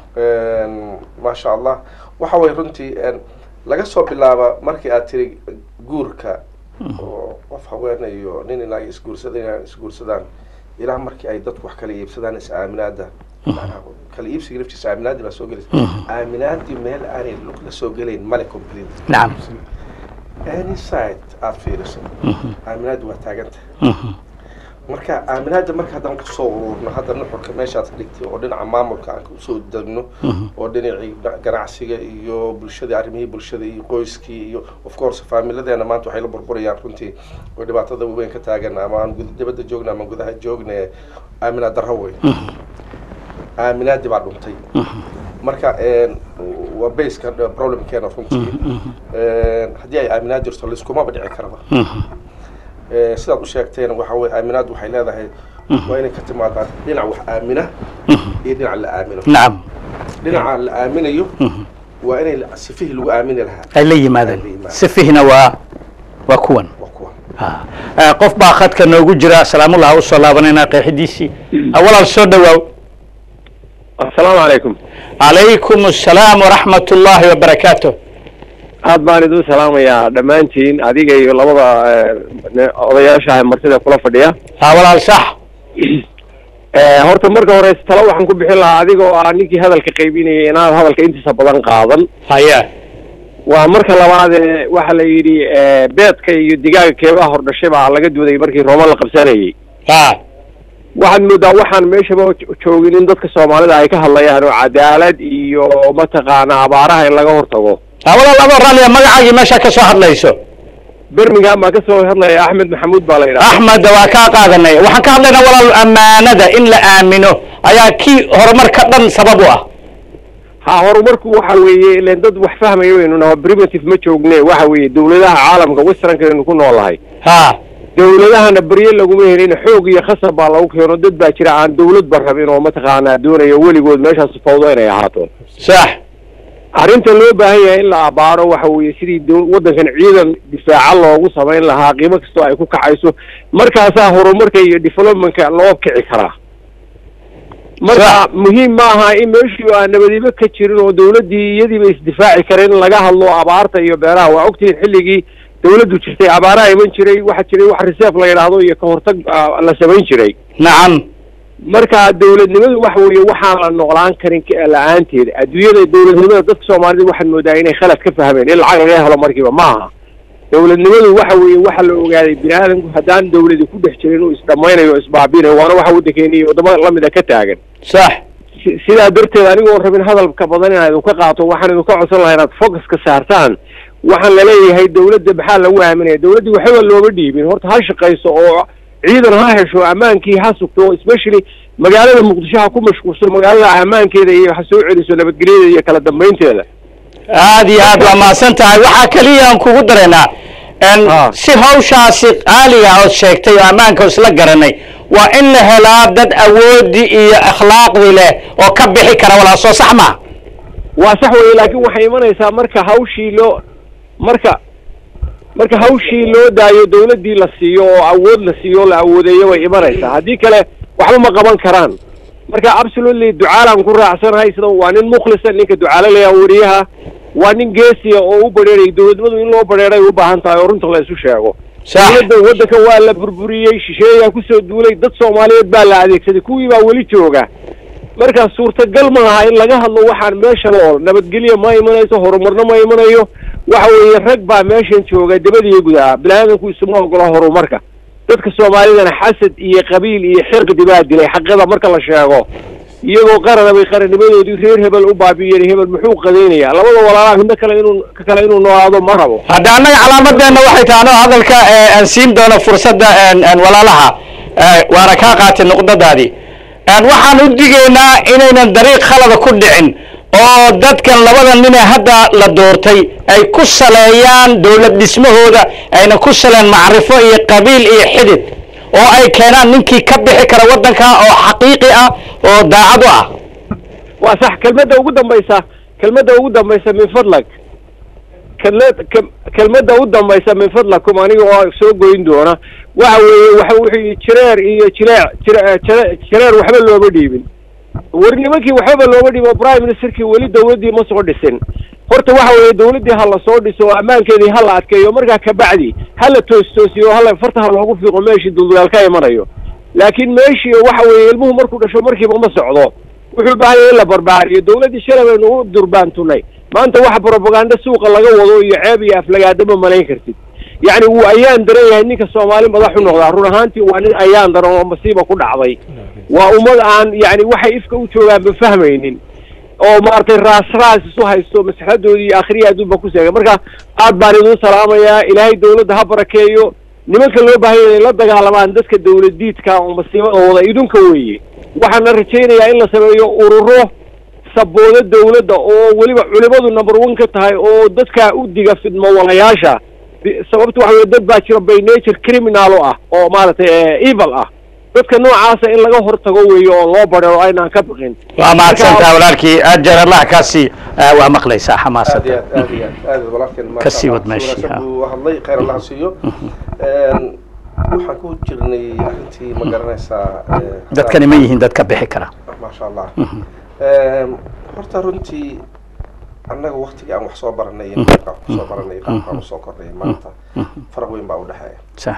ma sha allah waxa way runtii laga soo bilaaba markii aad tiri guurka oo qof haweene iyo nin inaga isguursada inay isguursadaan ilaa markii ay dadku wax kala iibsadaan is aaminaada kala iibsiga naftiisa aaminaadii baa soo gelaysa aaminaadii meel aanay la soo gelayn male complete nacam any side aad fiiriso aaminaadii waa taaganta marka aaminaada marka haddaan kusoo ururno hadda nuxurka meeshaad dhigtay oo dhinaca maamulka aan kusoo degno oo dhinacii ganacsiga iyo bulshadii arrimihii bulshada iyo qoyskii iyo of course faamiladeena maanta waxay la burburayaan runtii oo dhibaatada weyn ka taagan ama aan gud- dibadda joogna ama gudaha joogna aaminaad darro wey aaminaadii baa dhuntay marka waa baska problemkeena runtii haddii ay aaminaad jirto laiskumaba dhici karaba sidaad u sheegteen waxa weye aaminaad waxay leedahay waa inay ka timaadaan dhinac wax aamina iyo dhinac la aamino nacam dhinaca la aaminayo waa inay sifihii lagu aamini lahaa ay la yimaadaan Ay la yimaadaan. sifihina waa waa kuwan waa kuwa Ah, qof baa khadka noogu jira salaamullah ha usoo laabanaynaa qeexidiisii Ah, walaal soo dhawaaw asalaamu calaykum calaykum asalaam waraxmat ullaahi wabarakaatu aad baan idin salaamayaa dhammaantiin adiga iyo labada eh, ne- odayaasha martida kula fadhiya ha walaal sax Eh, horta marka hore talo waxaan ku bixin lahaa adiga oo ah ninkii hadalka qaybinayay inaad hadalka intiisa badan qaadan haya waa marka labaad ee waxa la yidhi eh, beedka iyo digaaga keebaha hordhashay baa laga duuday markii rooma la qabsanayay ha waxaad moodaa waxaan meeshaba jo- joogin in dadka soomaalida ay ka hadlayaan oo cadaalad iyo mataqaana abaaraha in laga hortago ha walaal adoo raalliya magacaagii meesha ka soo hadlayso birmingham baa kasoo hadlaya axmed maxamuud baa la yidhaha axmed waa kaa qaadanay waxaan ka hadlaynaa walaal ammaanada in la aamino ayaa kii horumarka dhan sabab u ah ha horumarku waxa weeye ilen dad wax fahmaya waynu naho primitive ma joogne waxa weeye dawladaha caalamka westernkaaynu ku noolahay ha dawladahana berye laguma helin xoog iyo khasab baa lagu keeno dad baa jira aan dawladba rabin oo mataqaanaa doonayo weligood meeshaas fawdo inay ahaato sax arrinta loo baahan yahay in la abaaro waxa weeye sidii daw- waddankan ciidan difaaca loogu samayn lahaa qiimo kastoo ay ku kacayso markaasaa horumarka iyo developmentka loo kici karaa marka muhiim ma aha in meeshii aan nabadiba ka jirin oo dawladdii iyadiiba isdifaaci kareen in laga hadlo abaarta iyo beeraha waa ogtihiin xilligii dawladdu jirtay abaaraha iman jiray waxaa jiray wax reserve la yidhaahdo iyo ka hortag ah, la samayn jiray nacam marka dawladnimadu waxa weeye waxaan la noqlaan karin ka- la-aanteeda adduunyada dawladnimada dadka soomaalida waxaad moodaa inay khalad ka fahmeen in lacag laga helo markiiba ma aha dawladnimadu waxa weeye waxa la ogaaday bini aadamku haddaan dawladi ku dhex jirin inuu isdhamaynayo o isbaabinayo waana waxa waddankeena iyo waddamada lamida ka taagan sax si- sidaa darteed anigoon rabin hadalka badan inaan idinka qaato waxaan idinka codsan lahaa inaad focus ka saartaan waxaan laleeyahay dawladda maxaa lagu aaminaya dawladdii waxba looma dhiibin horta ha shaqayso oo ciidan ha hesho ammaankii ha sugto especially magaalada muqdisho ha ku mashquulso magaalada ammaankeeda iyo ha soo celiso nabadgelyadeeda iyo kala dambaynteeda aad iyo aad waa mahadsan tahay waxaa keliya aan kugu daraynaa n Ah. si hawshaasi qaaliga ood sheegtay oo ammaanka isla garanay waa in la helaa dad awoodii iyo akhlaaqdii leh oo ka bixi kara walaa soo sax ma waa sax weeye laakiin waxay imanaysaa marka hawshii loo marka marka hawshii loo daayo dawladdii la siiyo oo awood la siiyo oo la awoodeeyo way imanaysaa haddii kale waxba ma qaban karaan marka absolutely ducaalaan ku raacsanahay sida waa nin mukhlisa ninka ducaale layaa wariyaha waa nin geesiya oo u badheeray dowladnimadu in loo badheeray u baahan tahay oo runta la isu sheego dowladda waddanka waa la burburiyey shisheeyaa kusoo duulay dad soomaaliyeed baa la adeegsaday kuwii baa weli jooga markaa suurtagal maaha in laga hadlo waxaan meeshan oo nabadgelyo ma imanayso horumarna ma imanayo waxa weeye rag baa meeshan jooga dabadiyo gudaha bini-aadanku isuma ogola horumarka dadka soomaalidana xasad iyo qabiil iyo xirqdi baa dilay xaqada marka la sheego iyagoo qarana bay qarannimadoodii reer hebel u baabi'iyeen hebel muxuu qadaynayaa labada walaalaha midna kale inuu ka kale inuu noolaado ma rabo hadda annaga calaamadeenna waxay tahay anoo hadalka eh, aan siin doono fursadda en- en walaalaha eh, waana kaa qaatay nuqdadaadii En waxaan u digaynaa inaynan dariiq khalada ku dhicin oo dadkan labada nine hadda la doortay ay ku saleeyaan dowlad dhismahooda ayna ku saleen macrifo iyo qabiil iyo xidid oo ay keenaan ninkii ka bixi kara waddanka oo xaqiiqi ah oo daacad u ah waa sax kelmadda ugu dambaysa kelmadda ugu dambaysa min fadlag kelmad kel- kelmadda u dambaysa min fadlakum aniga oo soo goyn doona waxa weeye waxa wuxuu yidhi jireer iyo jileec jire- jire- jireer waxba looma dhiibin war nimankii waxbaba looma dhiibo prime ministerkii weli dawladdii ma soo dhisin horta waxa weeye dawladdii ha la soo dhiso oo ammaankeedii ha la adkeeyo markaa kabacdi ha la toos toosiyo hala farta ha loogu fiiqo meeshii duldugaal ka imanayo laakiin meeshii waxa weeye ilmuhu markuu dhasho markiiba ma socdo wuxuu u baahan yahay in la barbaariyo dawladdii shalay baynu u durbaantunay maanta waxa propaganda suuqa laga wado iyo ceeb iyo aflagaado ma malayn kartid yacni wuu ayaan daran yahay ninka soomaali madax u noqdaa run ahaantii waa nin ayaan daran oo masiiba ku dhacday waa ummad aan yacni waxay ifka u joogaan ba fahmaynin oo maaragtay raas raas isu haysto maslaxadoodii iyo akhriya adduunba ku seegay marka aad baan idin salaamayaa ilaahay dawladda ha barakeeyo nimanka loo baahan yahay inay la dagaalamaan dadka dawladiidka oo masiibada wada idunka weeye waxaana rajaynayaa in la sameeyo ururo saboodo dawladda oo weliba culimadu number one ka tahay oo dadka u diga fidmo walayaasha Bi- sababta waxa weye dad baa jiro by nature criminal oo ah oo maaragtay eh, evil ah dadka noocaasa in laga hortago weeye oo loo badheero aynaan ka baqin waa mahadsantaha walaalkii ajar allah kaasi eh, waa maqlaysaa aad iyo xamaasada aad aad iyo aad aad walaalkeen maasha Ka sii Allah. wad meeshii, Si wanaagsan ha. buu hadlay khayr allah ha siiyo Een, waxaan ku jirnay arrintii ma garanaysaa eh, dadkani ma yihiin dad ka bixi kara maasha allah Een, horta runtii annaga waktigii aan wax soo baranay iyo qaabka wax kusoo baranay qaabkaan usoo kornay maanta faraq weyn baa udhexeeya sax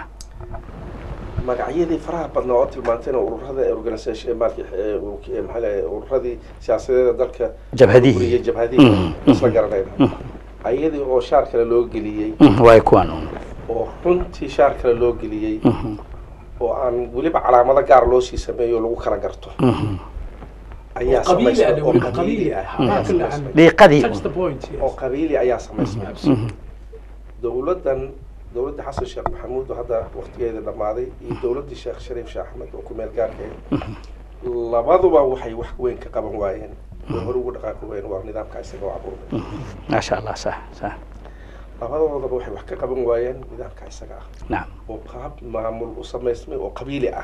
magacyadii faraha badnaa oo tilmaantayna ururada organisation maalki maxaa lahay ururadii siyaasadeeda dalka Jabhadihii. buriyey jabhadihii Mhm. isla garanayna ayadii oo shaar kale loo geliyey Mhm, waay kuwaan un oo runtii shaar kale loo geliyey Mhm, oo aan weliba calaamado gaar loo sii sameeyo oo lagu kala garto mhm. ayaa qabiili samaysmay ah oo weli, qabiili qabiili ah ah. ayaa Haa, kala samaysmay. dhiiqadii Touch the un point, yes. oo qabiili ayaa samaysmay Absolutely. dowladdan dowladda xasan sheekh maxamuud oo hadda waktigeeda dhammaaday iyo dowladdii sheekh shariif sheekh axmed oo ku meel gaarka ah labaduba waxay wax weyn ka qaban waayeen way hore ugu dhaqaaqi waayeen waa nidaamka isaga oo abuurmay maasha allah sax sax labadoodaba waxay wax ka qaban waayeen nidaamka isaga ah nacam oo qaab maamul u samaysmay oo qabiili ah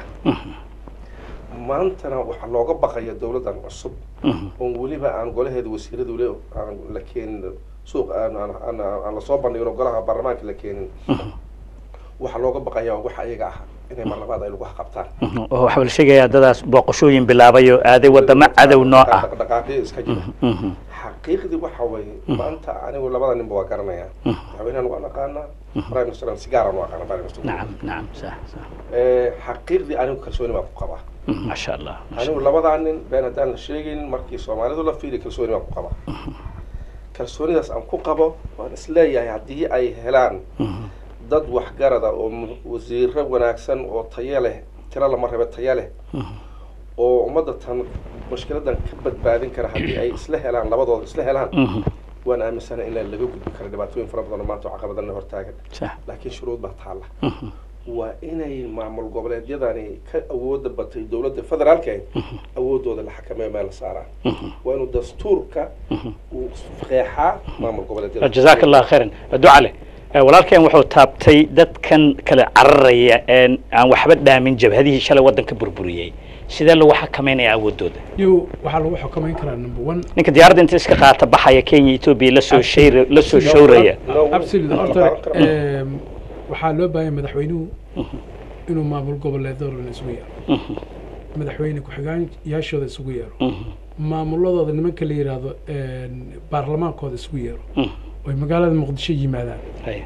maantana waxaa looga baqaya dowladdan cusub Mhm, oon weliba aan golaheeda wasiiradu le aan la keenin suuq aan aan aan aan lasoo bandhigin oo golaha baarlamaanka la keenin mhm, waxaa looga baqayaa waxa ayaga ah inay mar labaad ay lagu qabtaan mhm. oo waxaa la sheegayaa dadaas booqashooyin bilaabay oo aaday wadamo cadow noo ah dhaqdhaqaaqyo iska jira Mhm, xaqiiqdii waxa weeye maanta anigu labada ninba waa garanayaa madaxweynahan waan aqaanaa prime minister sigaaran waa aqaana prime minister nacam nacam sax sax Eh, xaqiiqdii anigu kalsooni baan ku qabaa Mhm, maasha allah maasha anigu labadaa nin been haddaan la sheegin markii soomaalidu la fiiriy kalsooni baan ku qabaa kalsoonidaas aan ku qabo waan isleeyahay haddii ay helaan Mhm, dad waxgarada oo mu- wasiiro wanaagsan oo tayo leh tiro lama rabe tayo leh mhm. oo ummadda tan mushkiladan ka badbaadin kara haddii ay isla helaan labadooda isla helaan Mhm, waan aaminsanahay in la- laga gudbi karo dhibaatooyin fara badan oo maanta oo caqabadana hortaagan sax laakiin shuruud baa taalla Mhm, waa inay maamul goboleedyadani ka awooda batay dowladda federaalka awoodooda la xakameeyo meel la saaraan mhm. waa inuu dastuurka uu qeexaa maamul goboleedyada jazaak allah khayran ducale Eh, walaalkeen wuxuu taabtay dadkan kale cararaya een aan waxba dhaamin jabhadihii shalay waddanka burburiyey sidee lagu xakameynaya awoodooda yo waxaa lagu xukumayn karaa number one ninka diyaaradda inta iska qaata baxaya kenya etoobiya lasoo shayra lasoo showraya No, absolutely no, horta no, no. em, waxaa loo baahanya madaxweynuhu inuu maamul goboleedo dhan isugu yeero madaxweyne ku-xigeenyaashooda isugu yeero maamuladooda nimanka la yidhaahdo baarlamaankooda isugu yeero oy magaalada muqdisho yimaadaan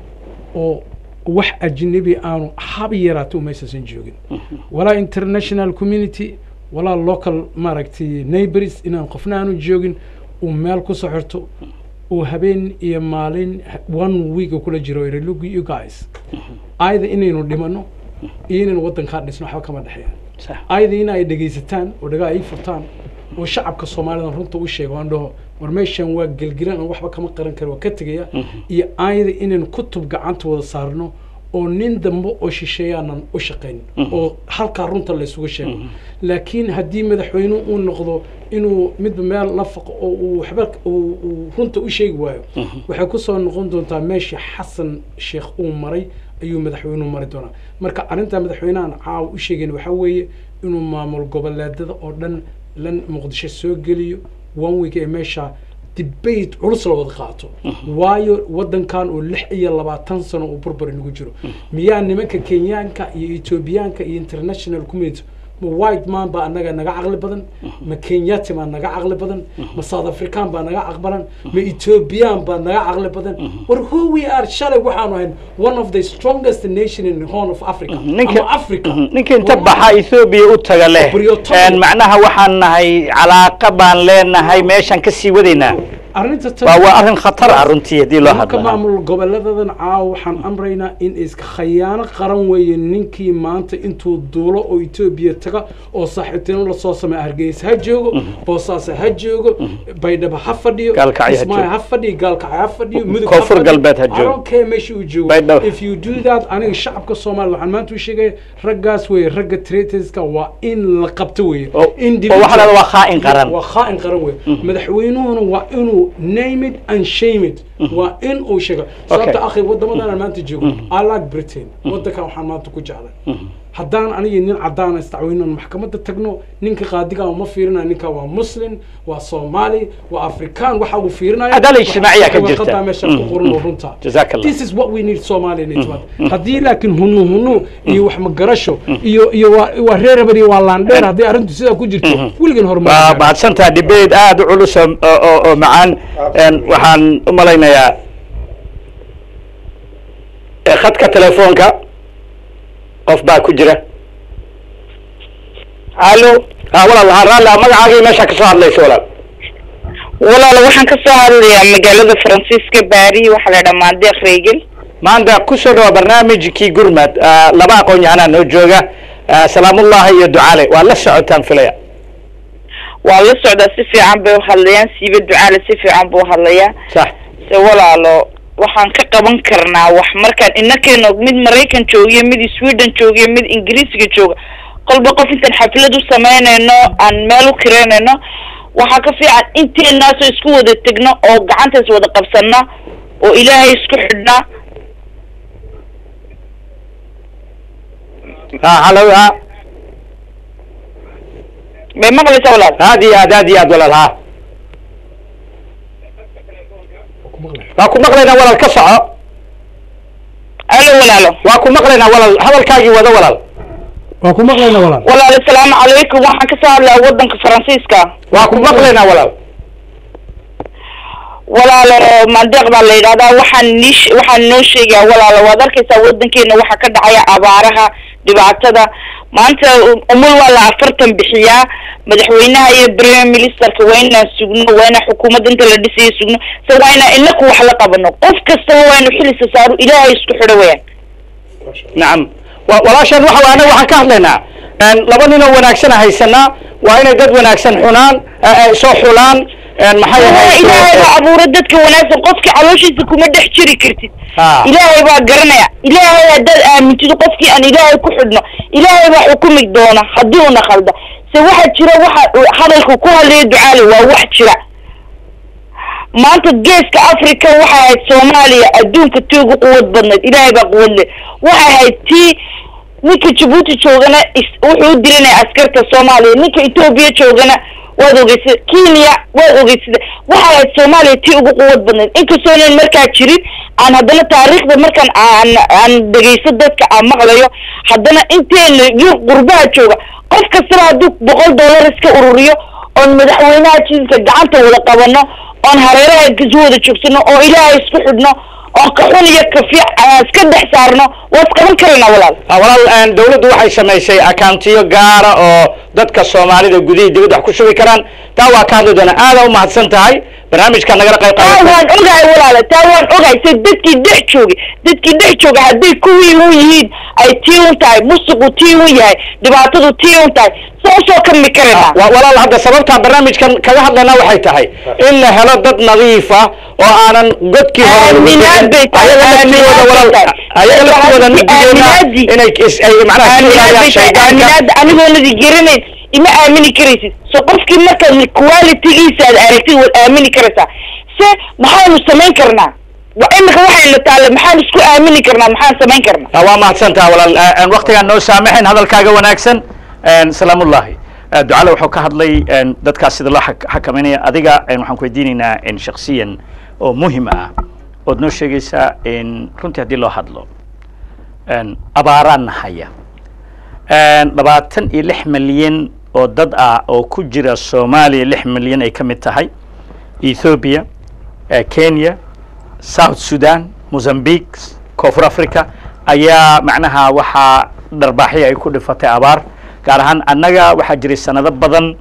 oo wax ajnabi aanu haba yaraata umaysasan joogin walaa international community walaa local maaragtay neighbors inaan qofna aanu joogin uu meel ku soo xirto uu habeen iyo maalin one week kula jiro iri look you guys ayada inaynu dhimano iyo inaynu waddankaa dhisno waxba kama dhexeeyaan ayada in ay dhegaysataan oo dhagaa ay furtaan oo shacabka soomaalida runta u sheego aan dhaho war meeshan waa gelgelan aan waxba kama qaran kara waa ka tegaya iyo ayada inaynu kutub gacanta wada saarno oo nin dambe oo shisheeyaanan u shaqayn oo halkaa runta laysugu sheego laakiin haddii madaxweyne uu noqdo inuu midba meel la faqo oo uu waxba uu runta u sheegi waayo waxay kusoo noqon doontaa meeshii xasan sheekh uu maray ayuu madaxweynuhu mari doonaa marka arrintaa madaxweynahan caawa u sheegayn waxaa weeye inuu maamul goboleedada oo dhan lan muqdisho soo geliyo one week ee meesha debate culus la wada qaato waayo waddankan oo lix iyo labaatan sano uu burbur inagu jiro miyaa nimanka kenyaanka iyo etoobiyaanka iyo international community ma white man baa anaga naga caqli badan ma kenyati baa naga caqli badan ma south african baa naga caqbalan ma ethiopian baa naga caqli badan war who we are shalay waxaanu ahayn one of the strongest nation in the horn of africa ama africa ninka inta baxa ethoobia u taga leh macnaha waxaan nahay calaaqa baan leenahay meeshaan kasii wadaynaa arrinta waa waa arrin khatar ah runtii haddii loo marka hadlo maamul goboleedadan caawa waxaan amraynaa in iska khayaano qaran weeye ninkii maanta intuu duulo oo etoobiya taga oo saaxiibtinimo lasoo sameeya hargeysa ha joogo boosaaso ha joogo baydhabo ha fadhiyo Gaalkacyo ha kismaayo joogo. ha fadhiyo gaalkacyo ha fadhiyo mudug Koonfur fadhiyo. galbeed ha I joogo. don't care meesha uu joogo Baydhabo. if you do that aniga shacabka soomaaliya waxaan maanta u sheegaya raggaas weeye ragga traitoska waa in la qabto weeye oo oo Individual- waxaa lahada waa khaa'in qaran waa khaa'in qaran wey madaxweynuhuna waa inuu name it and shame it waa in uu sheego sababta akhi wadamadan aan maanta joogo i like britain wadankan waxaan maanta ku jeclay haddaan aniga nin cadaan istacweyno maxkamadda tagno ninka qaadiga ma fiirinayo ninka waa muslim waa soomaali waa afrikaan waxa uu fiirinaya Cadaalad ijtimaaciya ka jirta. warqadaa meesha ku qoran oo runta Jazaak Allah. this is what we need Somalia in Itibad haddii laakiin hunu hunu iyo wax magarasho iyo iyo waa waa reer hebel iyo waa laandheer haddii arrintu sidaa ku jirto weligan horumar waa mahadsantaha debate aada u culus oo oo- oo macaan Een, waxaan u malaynayaa ee, khadka telefoonka qof baa ku jira alo ha walaal ha raalli ah magacaagii meesha kasoo hadlaysa walaal walaal waxaan ka soo hadlayaa magaalada faransiiska baari waxaa la dhahaa deeq reegel maanta kusoo dhawa barnaamijkii gurmad ah, laba aqoon-yahanaa noo jooga ah, salaamullahi iyo ducaale waa la socotaan filaya waa la socdaa si fiican bay u hadlayaan siiba ducaale si fiican buu hadlayaa sax se walaalo waxaan ka qaban karnaa wax markaan inakeeno mid maraykan joogiyo mid sweden joogiyo mid ingiriisga jooga qolba qof intaan xaflad u samaynayno aan meel u kireynayno waxaa ka fiican inteenaasoo isku wada tegno oo gacantaas wada qabsana oo ilaahay isku xidhna ha halo ha may maqlaysaa walaal aad iyo aad aad iyo aad walaal ha waa ku maqlaynaa walaal ka soco alo walaalo waa ku maqlaynaa walaal hadalkaagii wada walaal waa ku maqlayna walaal walaal asalaamu calaykum waxaan ka soo hadlaya wadanka faransiiska waa ku maqlaynaa walaal walaalo mandeeq baa la yidhahdaa waxaan nii waxaan noo sheegayaa walaalo waad arkaysaa wadankeena waxaa ka dhacaya abaaraha dhibaatada maanta umul waa la afartan bixiyaa madaxweynaha iyo premier ministerka waa inaan sugno waa inaan xukuumadda inta la dhisayo sugno se waa inaan inaku wax la qabano qof kastaba waa inu xilisa saaro ilaahay isku xidho weyaan nacam wa- walaashaan waxa anaga waxaan ka hadlaynaa een, laba nin oo wanaagsan haysanaa waa inay dad wanaagsan xunaan eh, eh, soo xulaan een, maxay Waa ahayd ilaahay baa abuuray dadka wanaagsan qofkii calooshiisa kuma dhex jiri kartid Ha. ilaahay baa garanaya ilaahay haddaad aamintido qofkii aan ilaahay ku xidhno ilaahay baa xukumi doona haddii una khalda se waxa jira waxa uu hadalka ku hadlaya ducaale waa wax jira maanta geeska africa waxay ahayd soomaaliya adduunka tii ugu quwad badnayd ilaahay baa quwad leh waxay ahayd tii ninka jabuuti joogana is- wuxuu u dilanaya askarta soomaaliya ninka etoobiya joogana waad ogeysada kenya waad ogeysada waxay ahayd soomaaliya tii ugu quwad badnayd inkastoonan markaa jirin aan haddana taariikhda markaan aan aan dhegeysto dadka aan maqlayo haddana inteena iyo qurbaha jooga qof kastaba hadduu boqol dollar iska ururiyo oon madaxweynaha jidka gacanta wada qabano oon hareeraha isu wada joogsano oo ilaahay isku xidhno oon ka xun iyo ka fiic aan iska dhex saarno waa isqaban karaynaa walaal Ah, walaal een, dawladdu waxay samaysay akauntiyo gaara oo dadka soomaalida gudihii dibadda wax ku shubi karaan taa waa ka hadli doona aada u mahadsan tahay barnaamijka nagala qayb taa qaadata waan ogahay walaala taa waan ogahay se dadkii dhex joogay dadkii dhex jooga hadday kuwii un yihiin ay tii un tahay musuqu tii un yahay dhibaatadu tii un tahay sa usoo kami karaynaa wa- walaal hadda sababtaa barnaamijkan kaga hadlayna waxay tahay in la helo dad nadiif ah oo aanan godkii hore lagu Aaminaad bixin. bay tahay, ayaga laftooda aaminaad walaal bay tahay. ayaga laftooda midigeena Aaminaadii. inay is- ay macnaha ka aaminaad ilaaliyaan bay tahay shaydaanka aaminaada anigoonadi garanayn ima aamini karaysid so qofkii markaad qualitygiisa aad aragtid waad aamini karaysaa se maxaanu samayn karnaa wa imika waxayna taale maxaan isku aamini karnaa maxaan samayn karnaa Ah, waa mahadsantaha walaal Ah, aan waqtigaan noo saamaxayn hadalkaaga wanaagsan Een, salaamullahi Ah, ducale wuxuu ka hadlay een, dadkaas sida loo xak- xakameynaya adiga een, waxaan ku weydiinaynaa een, shakhsiyan oo muhim ah ood noo sheegaysaa in runtii haddii loo hadlo een, abaaraan nahaya Een, labaatan iyo lix milyan oo dad ah oo ku jira soomaaliya lix milyan ay ka mid tahay ethiopia eh, kenya south sudan mozambique koonfur africa ayaa macnaha waxaa dharbaaxyo ay ku dhifatay abaar gaar ahaan annaga waxaa jiray sanado badan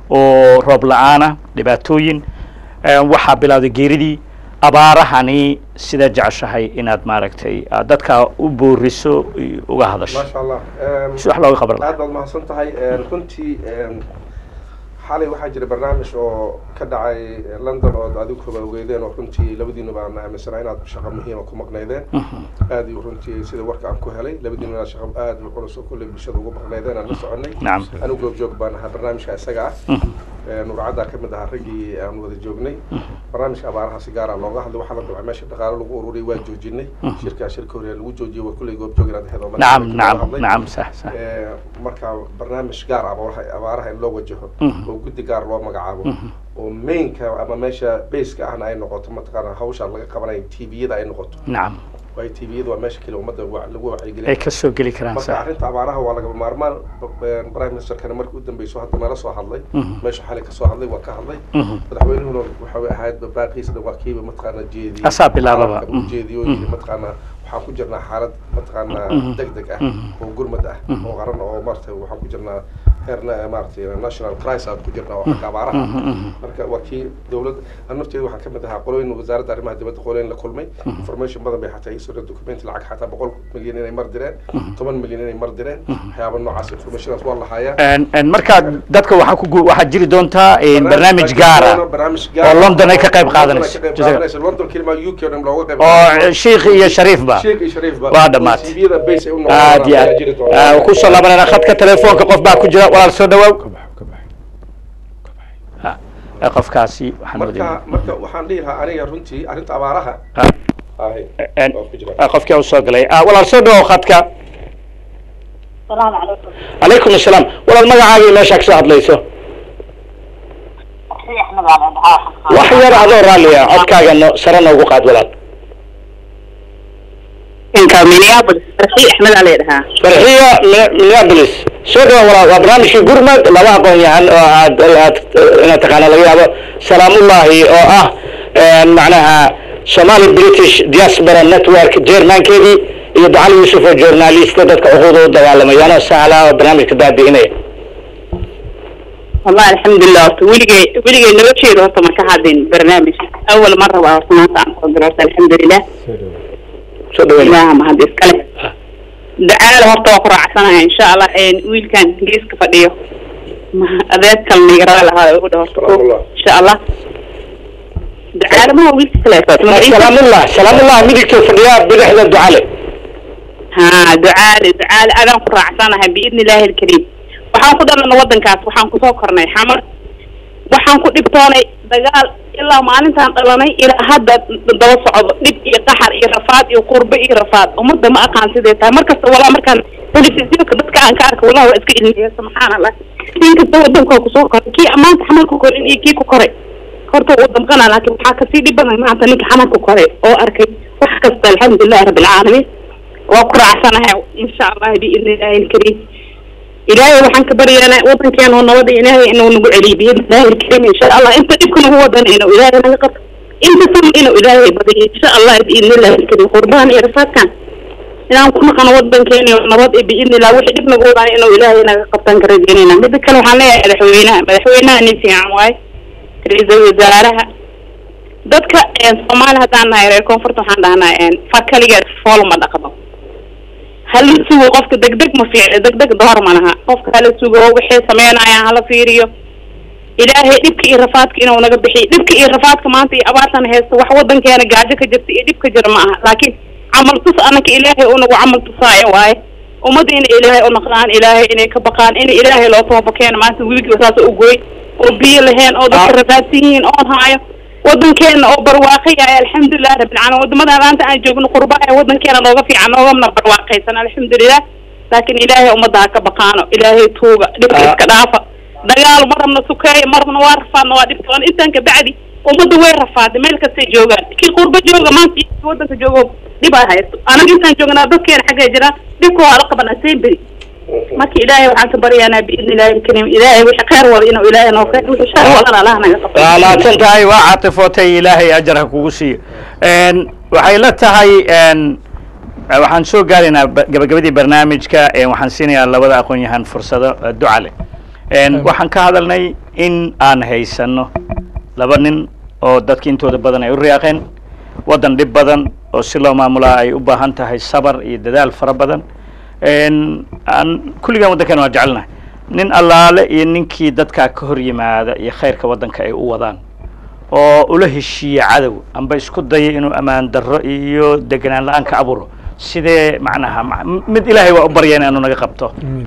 oo roob la-aana dhibaatooyin Eh, waxaa bilowday geeridii abaarahani sidaa jeceshahay inaad maaragtay aad dadka u booriso iyo uga hadasho maasha allah Em, si wax looga qaban lahaa aad baad mahadsan tahay Em, runtii em, xalay waxaa jira barnaamij oo ka dhacay london oo adigu kaba ogeydeen oo runtii labadiinuba aan aaminsanaa inaad shaqo muhiima ku maqnaydeen aad iyo runtii sida warka aan ku helay labadiinu inaad shaqo aad u culus oo kulley bulshada ugu maqnaydeen aan la soconay nacam anigu goobjoog baan ahaa barnaamijka isaga ah Ee, nuurcaddaa ka mid ahaa raggii aan wada joognay barnaamijka abaaraha si gaara looga hadlay waxaa la dabcay meesha dhaqaale lagu ururiyay waa joojinay shirkaa shirka hore lagu joojiyay waa kulley goobjoog inaad ahayd oo nacam markaa nacam hadlay. nacam sax sax Ee, marka barnaamij gaar ah abaaraha abaaraha in loo wajaho Mhm. oo guddi gaar loo magacaabo Mhm. oo mainka ama meesha baska ahna ay noqoto mataqaana hawsha laga qabanayo tviyada ay noqoto nacam waayo tviyada waa meesha kale ummadda wa- lagu ay wacyigeliya ka soo geli karaan marka sax arrinta abaaraha waa lagaba maarmaan b- prime ministerkana markii u dambeyso hadda nala soo hadlay Mhm. meesha xalay kasoo hadlay waa ka hadlay Mhm. madaxweynuhuna waxay ahayd baaqiisna waa kiiba mataqaana jeediyey Asaa bilaababa. Xaalka uu Mhm. jeediyo oo yidhi mataqaana waxaan ku jirnaa xaalad mataqaana Mhm. deg deg ah Mhm. oo gurmad ah Mhm. oo qaran oo maaragtay waxaan ku jirnaa heerna maaragtay national crisis aan ku jirnaa oo xagga abaaraha Mhm, mhm. marka waa kii dowladda an nafteeda waxaan ka mid ahaa qolooyin wasaaradda arrimaha dibadda qolooyin la kulmay information badan bay xataa iisoo dhan documenti lacag xataa boqol milyan inay mar direen toban milyan inay mar direen waxyaaba noocaas informationaas waa lahayaa En- en marka dadka waxaa ku gu- waxaa jiri doontaa en, barnaamij gaar ah barnaamij oo London ay ka qayb London ay qaadanayso. ka qayb Jazaak- qaadanayso. London kelima UK oo dhan looga qayb oo sheikh iyo shariifba Sheikh iyo Shariif ba Waa dhammaatay. TV-yada base ay u noqon aad iyo ayaa jiri doona. aad ku soo laabanayna khadka telefoonka qof baa ku jira walaal soo dhawaaw Ha, eh, qofkaasi waxaan marka wadayna marka waxaan dhihi lahaa aniga runtii arrinta abaaraha Ha, ahay en, waa ku jira ah, qofkii u soo galay Ah, walaal soo dhawow khadka salaamu calaykum calaykum assalaam walaal magacaaga iyo meeshaa kasoo hadlayso wax yar adoo raalli ah codkaaga no sare noogu qaad walaal inka minneapolis farxii axmed aa leedhahaa farxiya Mi- minneapolis soo dhawa walaal waa barnaamijkii gurmad laba aqoon yahan oo aad aad inaad taqaana laga yaabo salaamullahi oo ah en, macnaha somali british diaspora network jeermaankeedii iyo ducali yuusuf oo journalista dadka cuquuda u dagaalamayaanoo sahlaa oo barnaamijka baabi'inaya wallahi alxamdulilah horta weligay weligay nolosheeda horta ma ka hadin barnaamij awal mar rabaa horta maanta aan soo galo horta alxamdulilah soo dhaweyn ilaaha mahad iskale dacaala horta waa ku raacsanahay insha allah een, wiilkan geeska fadhiyo ma- adeer kalna igaraa lahaa ugu dhah horta ko Salaamullah. insha allah dacaala maha wiilka kale salaamullah salaamullah midigta fadhiyaa bidixda ducale ها دعالي دعالي أنا قرأ عسانها بإذن الله الكريم waxaan ku dhalana wadankaas waxaan kusoo kornay xamar waxaan ku dhibtoonay dagaal ilaa maalintaan dhalanay ilaa hadda daba socdo dhib iyo qaxar iyo rafaad iyo qurbo iyo rafaad ummadda ma aqaan sidee tahay markasta walaa markaan telefisiyonka dadka aan ka arka walaa waa iska ilmiya subxaan allah in kasta wadankaa kusoo koray kii maanta xamar ku korin iyo kii ku koray horta wuu damqanaa laakiin waxaa kasii dhib badan maanta ninka xamar ku koray oo arkay wax kasta alxamdulilahi rabbi alcaalamiin waa ku raacsanahay insha allah biidni illaahi alkariim ilaahay waxaan ka baryaynaa wadankeena oo nabada ilaahay inuu nagu celiyo biidnillaahi alkariim insha allah inta dhibka nagu wadana inuu ilaahay naga qabto inta sam inuu ilaahay badiyo insha allah biidnillaahi alkariim qurbahan iyo rafaadkan inaan ku naqano wadankeena iyo nabad iyo biidnillah wixii dhib nagu wadana inuu ilaahay naga qabtaan ka rajeynayna mida kale waxaan leeyahay madaxweynaha madaxweynaha nin fiican waaye ra-iisul wasaaraha dadka soomaali haddaan nahay reer koonfurta waxaan dhahnaa far kaligeed fool ma dhaqdo hala sugo qofka degdeg ma fiicno degdeg door ma laha qofka hala sugo waxay sameynayaan hala fiiriyo ilaahay dhibka iyo rafaadka inuu naga bixiyo dhibka iyo rafaadka maanta iyo abaartan haysto wax wadankeena gaajo ka jirta iyo dhib ka jira ma aha laakiin camal tus anaka ilaahay unagu camal tusaayo waaye ummadda inay ilaahay unaqdaan ilaahay inay ka baqaan in ilaahay loo toobakeeno maanta wiilkiiba saas u gooy oo biyo laheen oo dadka rafaadsan yihiin oon haayo wadankeena oo barwaaqaya alxamdulilah rabbilcaalamiin wadamada maanta aan joogno qurba ee wadankeena nooga fiican noogamna barwaaqaysan alxamdulilah laakiin ilaahay ummadda ha ka baqaano ilaahay tuuga dhibka iska dhaafa dagaal marabna sukeeya marabna waa rafaadna waa dhibtoon intaan kabacdi ummadda way rafaaday meel kastay joogaan kii qurba jooga maanta iyo wadanka joogo dhib ay haysto anaga intaan joognaa dadkeena xaggay jiraan dhibka waa la qabanaa seen beri marka ilaahay waxaan ka baryaanaa biidni illaahi alkariim ilaahay wixii khayr wada inuu ilaahay noo khayr wixii shar wadana allah naga qabto waa laadsan tahay waa caatifootay ilaahay ajar ha kugu siiyo waxay la tahay waxaan soo gaaraynaa ba- gabagabadii barnaamijka waxaan siinayaa labada aqoon-yahan fursado duca leh waxaan ka hadalnay in aan haysano laba nin oo dadka intooda badan ay u riyaaqeen waddan dhib badan oo si loo maamulaa ay u baahan tahay sabar iyo dadaal fara badan aan kulligaan waddankan waa jecelnahay nin allaale iyo ninkii dadkaa ka hor yimaada iyo khayrka waddanka ay u wadaan oo ula heshiiya cadow amba isku daya inuu ammaan darro iyo deganaan la-aan ka abuuro sidee macnaha ma- mid ilaahay waa u barya inaanu naga qabto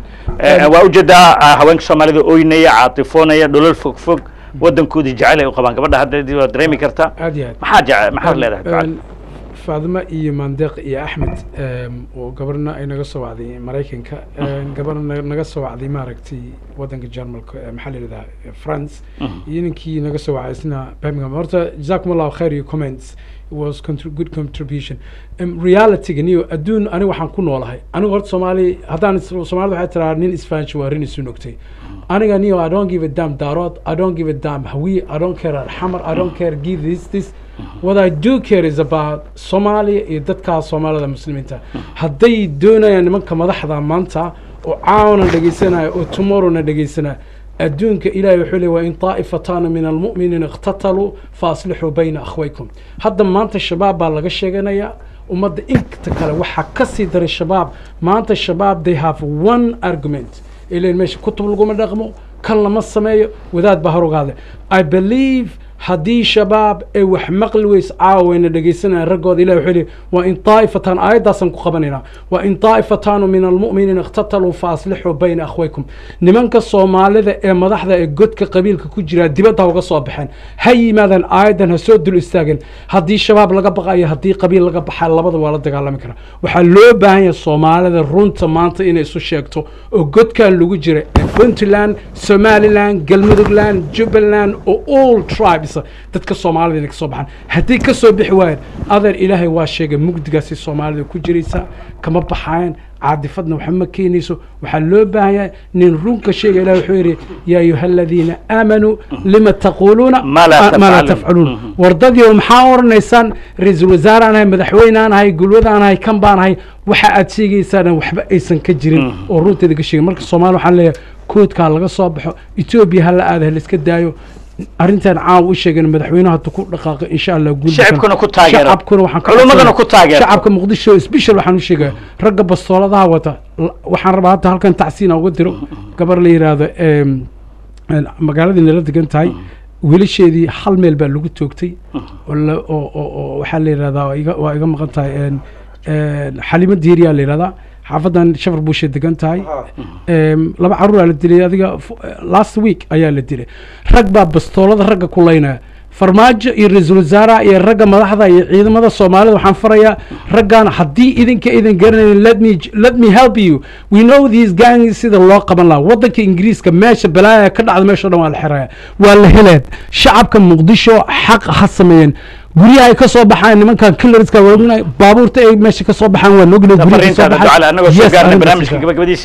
Eh, waa ujeedaa ah, haweenka soomaalida oynaya caatifoonaya dholol fog fog waddankoodii jecel ay u qabaan gabadha hadda waa dareemi kartaa aad iyo aad maxaa jece maxaad leedahay ducada? faadimo iyo mandeeq iyo axmed em, oo gabarna ay naga soo wacday maraykanka em, gabarna na- naga soo wacday maaragtay wadanka jarmalka eh, maxaa la yidhahdaa eh, france iyo ninkii naga soo wacay isna birmingham horta jazakum allahu khayr your comments it was contri- good contribution um, realityga niyo adduun aniga waxaan ku noolahay aniga horta soomaali haddaan is- soomaalida waxay tiraa nin isfahanshi waa rin isu nogtay aniga niyo i don't give a damn daarood i don't give a damn hawiye i don't care xamar i don't care give this this what i do care is about soomaaliya iyo dadkaa soomaalida muslimiinta hadday doonayaan nimanka madaxda maanta oo caawna dhegeysanaya oo tomorrowna dhegeysanaya adduunka ilaahay wuxuu leeyahay wain taa'ifataana min almu'miniina iqtataluu faaslixuu bayna akhwaykum hadda maanta shabaab baa laga sheeganayaa ummadda inta kale waxaa ka sii daray shabaab maanta shabaab they have one argument ilan meesha kutub laguma dhaqmo kan lama sameeyo wadaad baa hor ogaade i believe haddii shabaab ay wax maqli weys caawayna dhegeysanayaan raggooda ilahi wuxuu leeyahy waa in taa'ifatan aayaddaasaan ku qabanaynaa waa in taa'ifataanu min almu'miniina iqtataluu faaslixuu bayna akhwaykum nimanka soomaalida ee madaxda ee godka qabiilka ku jira dibadda ha uga soo baxeen ha yimaadaan aayaddan ha soo dul istaageen haddii shabaab laga baqayo haddii qabiil laga baxaa labada waa la dagaalami karaa waxaa loo baahan yahay soomaalida runta maanta inay isu sheegto oo godkan lagu jira ee puntland somaliland galmudugland jubbaland oo all tribes dadka soomaalida inay kasoo baxaan haddii kasoo bixi waayeen adeer ilaahay waa sheegay mugdigaasi soomaalida ku jiraysa kama baxayan caadifadna waxba ma keenayso waxaa loo baahan yahay nin runka sheega ilahi wuxuu yidhi yaa ayuha aladiina aamanuu lima taquuluuna Ma laa ma laa tafcaluun. tafcaluun wardadii maxaa oranaysaan ra-iisul wasaaraan ahay madaxweynaan ahay gulwadaan ahay kan baan ahay waxa aad sheegaysaan waxba aysan ka jirin oo runteeda ka sheegin marka soomaali waxaan leeyahay koodkaa laga soo baxo etoobiya hala aada ha laiska daayo arrintan caawa u sheegeen madaxweynaha hadda ku dhaqaaqo insha allah guul Shacabkuna ku taageero. shacabkuna waxaan ka Culummadana codsanaya- ku taageero. shacabka muqdisho special waxaan u sheegaya ragga bastooladaha wata l- waxaan rabaa hadda halkan tacsiina uga diro gabar la yidhaahdo em, een, magaaladii nala degan tahay wiilasheedii hal meel baa lagu toogtay oo la- oo- oo- oo waxaa la yidhahdaa waa iga- waa iga maqan tahay een, een, xalimo diiriyaa la yidhahdaa xaafadan shafar buushay degan tahay Em, laba caruuraa la dilay adiga f- last week ayaa la dilay rag baa bastoolada ragga ku laynaya farmaajo iyo ra-iisul wasaaraha iyo ragga madaxda iyo ciidamada soomaalida waxaan farayaa raggan haddii idinka idin garanayn let me let me help you we know these gangs sida loo qaban lahaa wadanka ingiriiska meesha balaaya ka dhacda meesha o dhan waa la xiraya waa la heleen shacabka muqdisho xaq ha sameeyeen guryaha ay ka soo baxaan nimankan kilariska waa ognahay baabuurta ay meesha ka soo baxaan waa ognahay guryaha ka soo fariintaada baxaan. ducale annagoo soo Yes, gaarnay arrintaas barnaamijka is- gabagabadiisa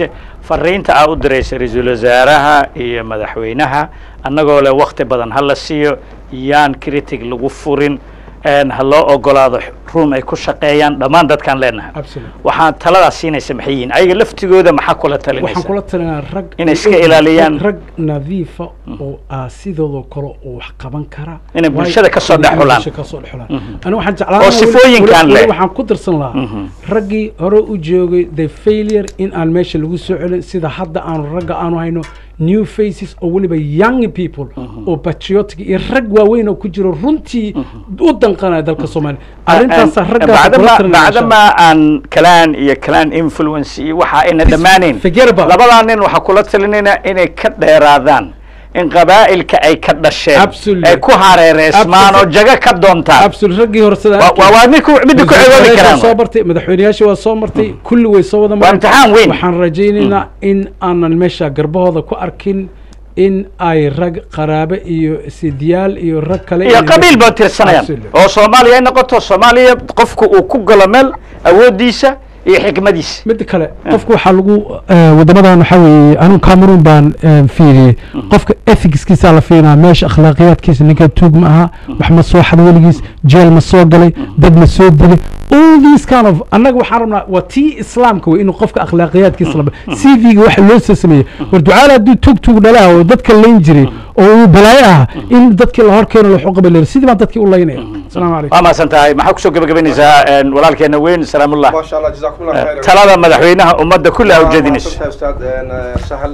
fariinta aa u diraysa ra-iisul wasaaraha iyo madaxweynaha annagoo leh wakti badan ha la siiyo yaan critic lagu furin een ha loo ogolaado room ay ku shaqeeyaan dhammaan dadkaan leenahay Absolutely. waxaan taladaas siinaysa maxay yihiin ayaga laftigooda maxaa kula waxaan talinaysa kula talinaa rag Inay iska ilaaliyaan. rag nadiifa oo ah sidooda kale oo wax qaban kara Inay Waayo- bulshada ka soo dhex inay xulaan. bulshada ka soo dhex xulaan ani waxaan jeclaan Oo lahaa weli- sifooyinkan weli- weli leh. waxaan ku darsan lahaa raggii hore u joogay the failure in aan meesha lagu soo celin sida hadda aanu ragga aanu hayno new faces oo weliba young people oo patriotic iyo rag waaweyn oo ku jiro runtii u danqanaya dalka soomaaliya arrintaas raggaas kula bacdama talinaya insha Allah. bacdama aan kalaan iyo kalaan influence iyo waxa ayna dhammaanayn forget about it. labadaa nin waxaa kula talinayna inay ka dheeraadaan in qabaa'ilka ay ka dhasheen Absolutely. ay ku hareereysmaan oo Absolutely. jago ka doontaan absolute raggii hore sida Waa- waa waa midku midda ku cegoobi Madaxweynayaasha waa karaan soo waay. bartay madaxweynayaasha waa soo martay kulli way soo wada mareen. imtixaan weyn. waxaan rajaynaynaa in aanan meesha garbahooda ku arkin in ay rag qaraabe iyo sidiyaal iyo rag kale iyo inay- qabiil baa tirsanayaan Absolutely. oo soomaaliya ay noqoto soomaaliya qofku uu ku galo meel awooddiisa iyo xikmadiisa midda kale qofka waxaa lagu wadamadan waxaa weeye anigu cameroon baan eh, fiiriyey qofka ethicskiisa la fiirinaa meesha akhlaaqiyaadkiisa ninka tuug ma aha wax ma soo xad weligiis jeel ma soo galay dad ma soo dilay all these kind of annaga waxaan rabnaa waa tii islaamka wey inuu qofka akhlaaqiyaadkiisa laba c v-ga waxa loo soo sameeyey war ducaale hadduu tuug tuug dhalaa oo dadka layn jiray oo uu balaayo ah in dadkii la hor keeno laxu qabalero sidii baan dadkii u laynaya asalaamu calaykum waa mahadsan tahay maxaa kusoo gebagabaynaysaa een, walaalkeena weyn salaamullah ما شاء الله جزاكم الله خير talada madaxweynaha ummadda kulli aa ujeedinaysa maadsantahay ustaad een, sahal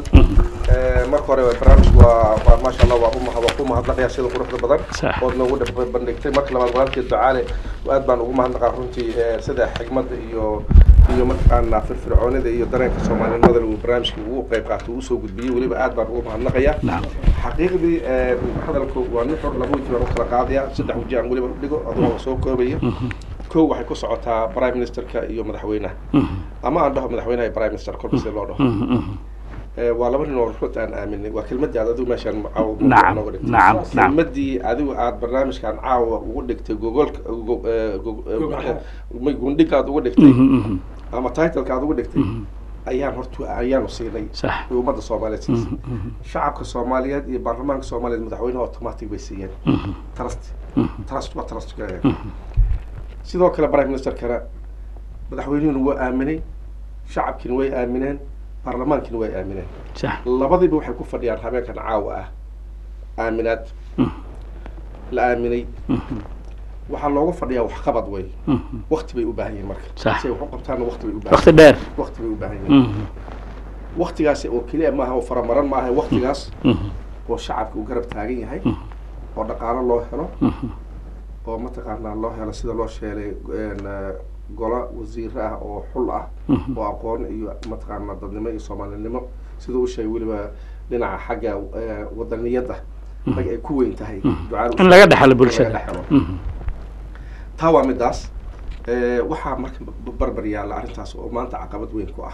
Ee, marka hore barnaamijku waa waa maasha allah waa umahad waa ku mahadnaqaya sida quruxda badan Sax. ood noogu dhab- bandhigtay marka labaad walaalkii ducaale aad baan ugu mahadnaqaa runtii ee, sida xigmadda iyo iyo mataqaanaa firfircoonida iyo dareenka soomaalinimada uu barnaamijka ugu qayb qaatay uu soo gudbiyey weliba aad baan ugu mahadnaqaya xaqiiqdii ee, hadalku waa nuxur laba weji baan u kala qaadaya saddex weji aan weliba u dhigo adigoo soo koobaya kow waxay ku socotaa prime ministerka iyo madaxweynaha ama aan dhaho madaxweynaha iyo prime minister kolba sida loo dhaho Ee, waa laba nin oo runta aan aaminay waa kelmadii aad adigu meeshaan caawa Nacam, nooga dhigtay. nacam, nacam. kelmadii adigu aad barnaamijkan caawa ugu dhigtay gogolka go- ee, go- ee, Gogol. ma- gundhiga aad ugu dhigtay ama titleka aad ugu dhigtay ayaan horta ayaanu siinay Sax. ee ummadda soomaaliyeed siisay shacabka soomaaliyeed iyo baarlamaanka soomaaliyeed madaxweynaha automatic bay siiyeen trust trust waa trust sidoo kale prime ministerkana madaxweynuhuna waa aaminay shacabkiina way aamineen baarlamaankiina way aamineen sax labadiiba waxay ku fadhiyaan habeenkan caawa ah aaminaad la aaminay waxaa looga fadhiyaa waxqabad wey wakti bay u baahan yihiin marka Sax. si ay wax u qabtaanna wakti bay u baahan waqti dheer wakti bay u baahan yihiin waktigaasi oo keliya maaha oo faramaran maaha waktigaas oo shacabka uu garab taagan yahay oo dhaqaalo loo helo oo mataqaanaa loo helo sida loo sheelay een, eh, golo wasiiro ah oo xul ah oo aqoon iyo mataqaanaa dadnimo iyo soomaalinimo sida u sheegay weliba dhinaca xagga eh, wadaniyadda rag ay ku weyn tahay ducada u In laga sheegay, dhaxlo in bulshada. laga dhaxlo. taa waa midaas Eh, waxaa marka b- barbar yaalla arrintaas oo maanta caqabad weyn ku ah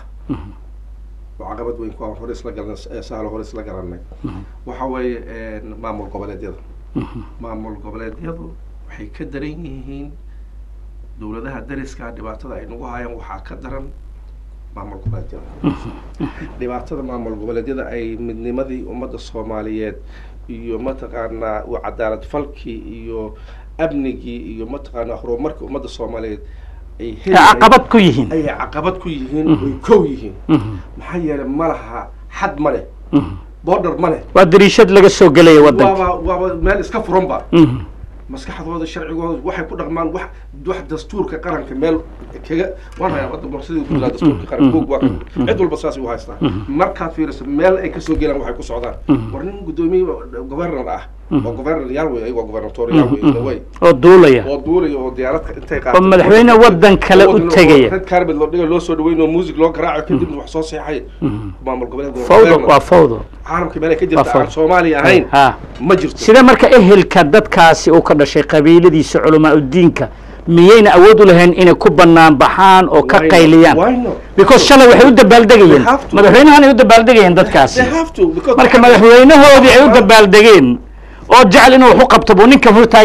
oo caqabad weyn ku ah hore isla galan sahlo hore isla garanay waxa weeye een, maamul goboleedyada maamul goboleedyadu waxay ka daran yihiin dowladaha dariska dhibaatada ay nagu hayaan waxaa ka daran maamul goboleedyada dhibaatada maamul goboleedyada ay midnimadii ummadda soomaaliyeed iyo mataqaanaa u cadaalad falkii iyo amnigii iyo mataqaanaa horumarkii ummadda soomaaliyeed ay Ay heli caqabad ku yihiin ayay caqabad ku yihiin oy kow yihiin maxaa yeelay ma laha xad ma leh border ma leh waa dariishad laga soo gelaya waddanka waaba waaba meel iska furanba Mhm. maskaxdooda sharcigooda waxay ku dhaqmaan wax wax dastuurka qaranka meel kaga waan hayaa wadda borsadii ku jiraa dastuurka qaranka buug waa kan cid walba saasay u haystaa markaad fiiriso meel ay kasoo gelaan waxay ku socdaan war nin guddoomiye governor ah oo governor yaal wey ayagoo governator yaal wey in a way oo duulaya oo duulaya oo diyaaradka intay oo madaxweyne waddan kale u tegaya red carpet loo dhiga loo soo dhaweyn oo music loo garaaco kadibna wax soo seexay maamul goboleed fawdo waa fawdo caalamka meel ay ka Waa jirta fawd. aan soomaaliya ahayn ha ma jirto sida marka ehelka dadkaasi uu ka dhashay qabiiladiisa culamaa udiinka miyayna awood u lahayn inay ku bannaan baxaan oo ka Why not? qayliyaan Why not? because shalay waxay u dabaaldegayeen They have to. madaxweynahan ay u dabaaldegayeen dadkaasi They have to, because- marka madaxweynahoodii ay u dabaaldegeen oo jecel inuu wax u qabto buu ninka hor taagan yahay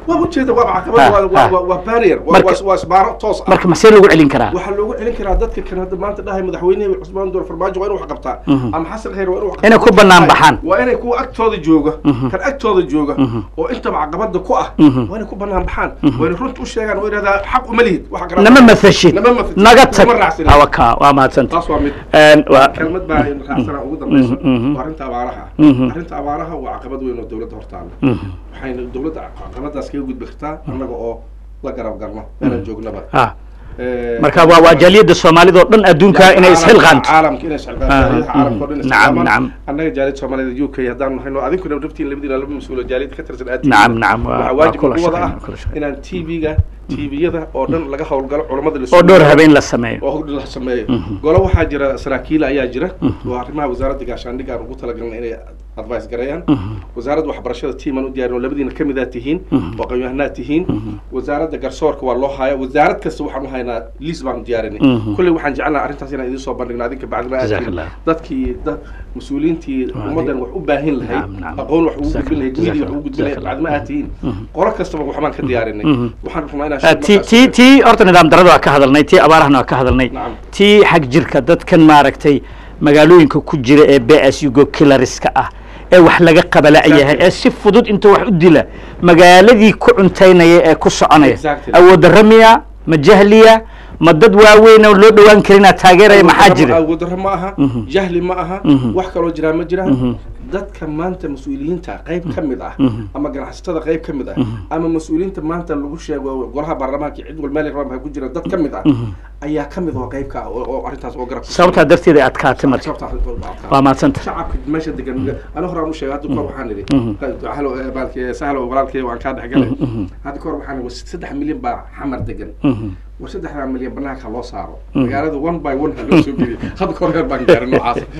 waa ujeeda waa Ha, caqabad waa- waa ha. waa- waa barrier waa- Marka- waa waa isbaaro toos ah marka maxsee lagu celin karaa waxaa loogu celin karaa dadka kan hadda maanta dhahay madaxweynehi cusmaan door farmaajo waa inuu wax qabtaa ama xasan khayr waa inuu wax Inay ku bannaan baxaan. waa inay kuwa agtooda jooga kan agtooda jooga oo intaba caqabada ku ah waa inay ku bannaan baxaan waa inay runta u sheegaan oo yidhahdaa xaq uma lihid waxa kale nama mathashid nama mathashid. naga tag Nama raacsanin. awaka waa mahadsanta taas waa mid Een, waa kelmad baa in raacsana ugu dambaysa mhm. waa arrinta abaaraha Mhm. arrinta abaaraha waa caqabad weyn oo dowladda hortaala Mhm. waxayna dowladda caqabadaas kaga gudbi kartaa annaga oo la garab garno meelaan joognaba ah Eh, marka waa waa jaaliyadda soomaalida oo dhan adduunka inay isxilqaanto caalamka inay isxilqaanto Ah, jaaliyadaha caalamka oo dhan mhm. isxilqaamaan. Nacam, nacam. annaga jaaliyadda soomaalida u k haddaan nahayno adinkuna naftiin labadiina laba mas-uulo jaaliyadda ka tirsan aad Nacam, nacam, waa- waxaa waa waajib kula ugu wada ah shaqeyn, kula shaqeyn. inaan tv-ga tv-yada oo dhan laga howlgalo culammada la oo dhowr sugayo. habeen la sameeyo oo hogdhi la sameeyo golo waxaa jira saraakiil ayaa jira oo arrimaha wasaaradda gaashaandhigga aan ugu talagalnay inay advice gareeyaan wasaaradda waxbarashada tiiman u diyaarin oo labadiina ka mid aad tihiin oo aqoon-yahanaad tihiin wasaaradda garsoorka waa loo haya wasaarad kasta waxaan u haynaa liis baan u diyaarinay Mhm. kulley waxaan jecelnaha arrintaas inaan idiin soo bandhigno adinka bacdima aad tihiin Jazakallah. dadkii dad mas-uuliyiintii ummaddan wax u baahin lahayd Nacam, nacam. aqoon wax ugu Jazakallah, gudbin lahayd media wax jazakallah, ugu gudbin lahayd jazakallah. bacdima aad tihiin qolo kastaba waxbaan ka diyaarinay Mhm. waxaan rabnaa inaan Ah, sheeg tii markaas- tii tii horta nidaam darada waa ka hadalnay tii abaarahana waa ka hadalnay Nacam. tii xag jirka dadkan maaragtay magaalooyinka ku jira ee b s ugo kilariska ah ee wax laga qabala'yahay ee si fudud inta wax u dila magaaladii ku cuntaynaya ee ku soconaya Exactly. awood darro miya ma jahliya ma dad waaweyn oo loo dhowaan karinaa taageeraya maxaa jira awooddarro ma aha jahli ma aha Mhm. wax kaloo jiraa ma jiraan Mhm. dadka maanta mas-uuliyiinta qayb ka mid ah Mhm. ama ganacsatada qayb ka mid ah ama mas-uuliyiinta maanta lagu sheego golaha baarlamaanka cid wal meel rabaa ku jira dad ka mid ah ayaa ka mid oo qayb ka ah oo oo arrintaas oo garab sababtaa darteeda ay adkaatay marka sababta arrinta oo adkaa. waa maadsanta shacabka meesha degan ana hore aan u sheegay hadda kahor waxaan idhi halo baalki sahlo walaalkay waan kaa dhexgalay hadda kahor waxaan idhi saddex milyan baa xamar degan war saddexdaa milyan banaanka loo saaro magaalada one by one ha loo soo geliyo hadda kahor reer baan gaarin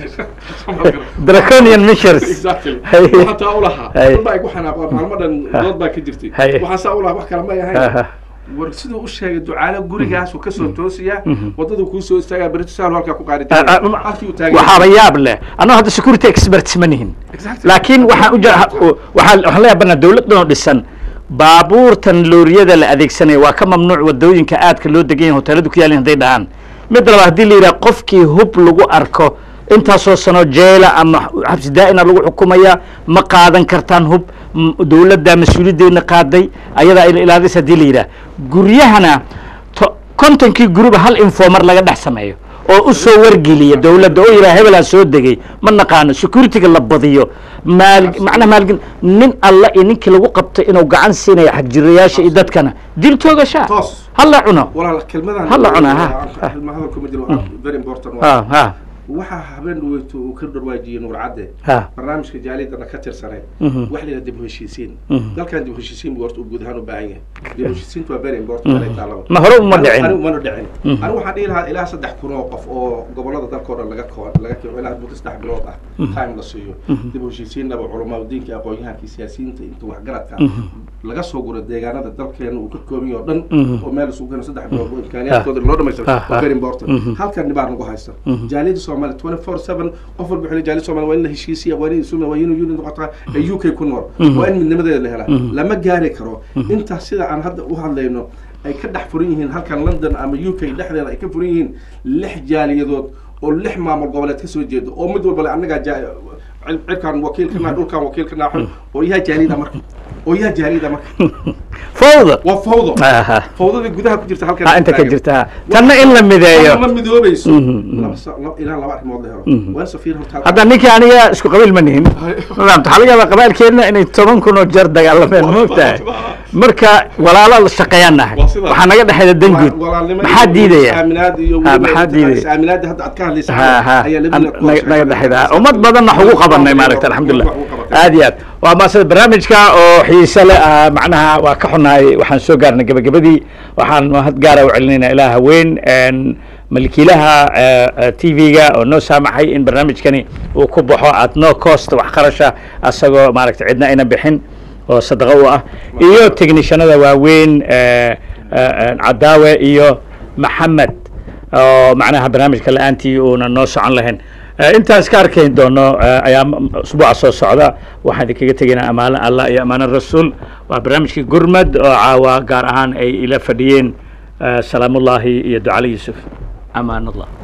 noocaas draconian measures exactly Hay. waxaan taa u lahaa Hay. dad baa igu xanaaqo maalmo dhan dood baa ka jirtay Hay. waxaan saa u lahaa wax kale may Aha. ahayn war siduu u sheegay ducaale gurigaasuu kasoo toosiyaa wadaduu kuu soo istaagaa berito sahlo halkaa ku qaari Ah, ah, halkii uu taagay waxaaba yaab leh annago hadda security experts ma nihin Exactly. laakiin waxaan u jira waxaan waxaan la yaabanaa dawladdan oo dhisan baabuurtan looriyada la adeegsanaya waa ka mamnuuc wadooyinka aadka loo degan yahay hoteeladu ku yaalin hadday dhahaan mid labaad haddii la yidhaha qofkii hub lagu arko intaasoo sano jeela ama xabsi daa'ina lagu xukumaya ma qaadan kartaan hub m- dawladda mas-uuliyaddeena qaaday ayadaa ila ilaadis haddii la yidhaha guryahana to- kontonkii guriba hal informer laga dhex sameeyo oo u soo wargeliya dawladda oo yidhaha hebelaa soo degay ma naqaano securityga la badiyo maal macnaha maalgin nin alla iyo ninkii lagu qabtay inuu gacan siinayo xagjirayaasha iyo dadkana dil toogashaa Toos. hala cuno walaal kelmadan Hala cunaa, ha. kelma hadalku ma jiro waa very important ha waa ha waxaa habeen dhaweyto uu ka dharwaajiyey nuur cadde ha barnaamijka jaaliyadana ka tirsanay Mhm. wax la yidhaha dib u heshiisiin Mhm. dalkan dib u heshiisiin buu horta uu guud ahaan u baahan yahay dib u heshiisiintu waa very important meel ay taalaba ma hore uma dhicin anigu mana dhicin Mhm. anigu waxaan dhihi lahaa ilaa saddex kun oo qof oo gobolada dalkao dhan laga koo laga keo ilaa muddo saddex bilood ah time la siiyo dib u heshiisiinnaba culamaa diinka aqoon-yahankii siyaasiyiinta inta waxgaradka laga soo guro deegaanada dalkeena uu ka kooban yahay oo dhan Mhm. oo meel isugu keeno saddex bilood oo imkaaniyaadkooda loo dhamaystiro Ah, waa ah. very important Mhm. halkan dhibaa nagu haysta Mhm. jaaliyada soomaaliya twenty four seven qof walba wuxuu leeyahay jaaliyada soomaaliya waa in la heshiisiya waa in suma waa in union noqotaa ee u k ku nool Mhm. waa in midnimadeeda la helaa Mhm. lama gaari karo intaas sida aan hadda u hadlayno ay ka dhex furan yihiin halkan london ama u k dhexdeeda ay ka furan yihiin lix jaaliyadood oo lix maamul goboleed kasoo jeeda oo mid walba le annagaa ja- cir- cirkaan wakiilkana dhulkaan wakiilkana oo yaha jaaliyada marka oo yaha jaaliyada marka fawda waa fawdo aha fawdada gudaha ku jirta halkan ha inta ka jirta tanna in la ma mideeyo midoobayso Mhm, mhm. laba sa- laba- ilaa laba arrimood la helo Mhm. waa in safiir horta hadda ninkii aniga isku qabiil ma nihin maamta waxaa laga yaabaa qabaalkeedna inay toban kun oo jeer dagaalameen moogtahay marka walaalo la shaqeeyaan nahay Waa sidaa. waxaa naga dhexeeda dan guud walaalnimo maxaa iyo diidaya is-aaminaad iyo Ha, weliba maxaa diidaya? is-aaminaadda hadda aad ka hadlaysa ha ha ayaa labadina ku naga naga hoos dhexeeda sheegay. ummad badanna wax ugu qabanay maaragta alxamdulilah Wax ugu qabatay. aad iyo aad waa maasada barnaamijka oo xiise leh ah, macnaha waa ka xunahay waxaan soo gaarnay gebagabadii waxaan mahad gaara u celinaynaa ilaa haween een, malkiilaha t v-ga oo noo saamaxay in barnaamijkani uu ku baxo at no cost wax qarasha asagoo maaragta cidna ayna bixin oo sadaqo u ah iyo technishanada waaweyn eh, eh, cadaawe iyo maxamed oo macnaha barnaamijka la-aantii uuna noo socon lahayn Eh, intaan iska arkayn doono eh, ayaa m- usbuuca soo socda waxaan idinkaga tegaynaa amaano allah iyo amaano rasuul waa barnaamijkii gurmad oo caawa gaar ahaan ay ila fadhiyeen eh, salaamullaahi iyo ducali yuusuf amaanallah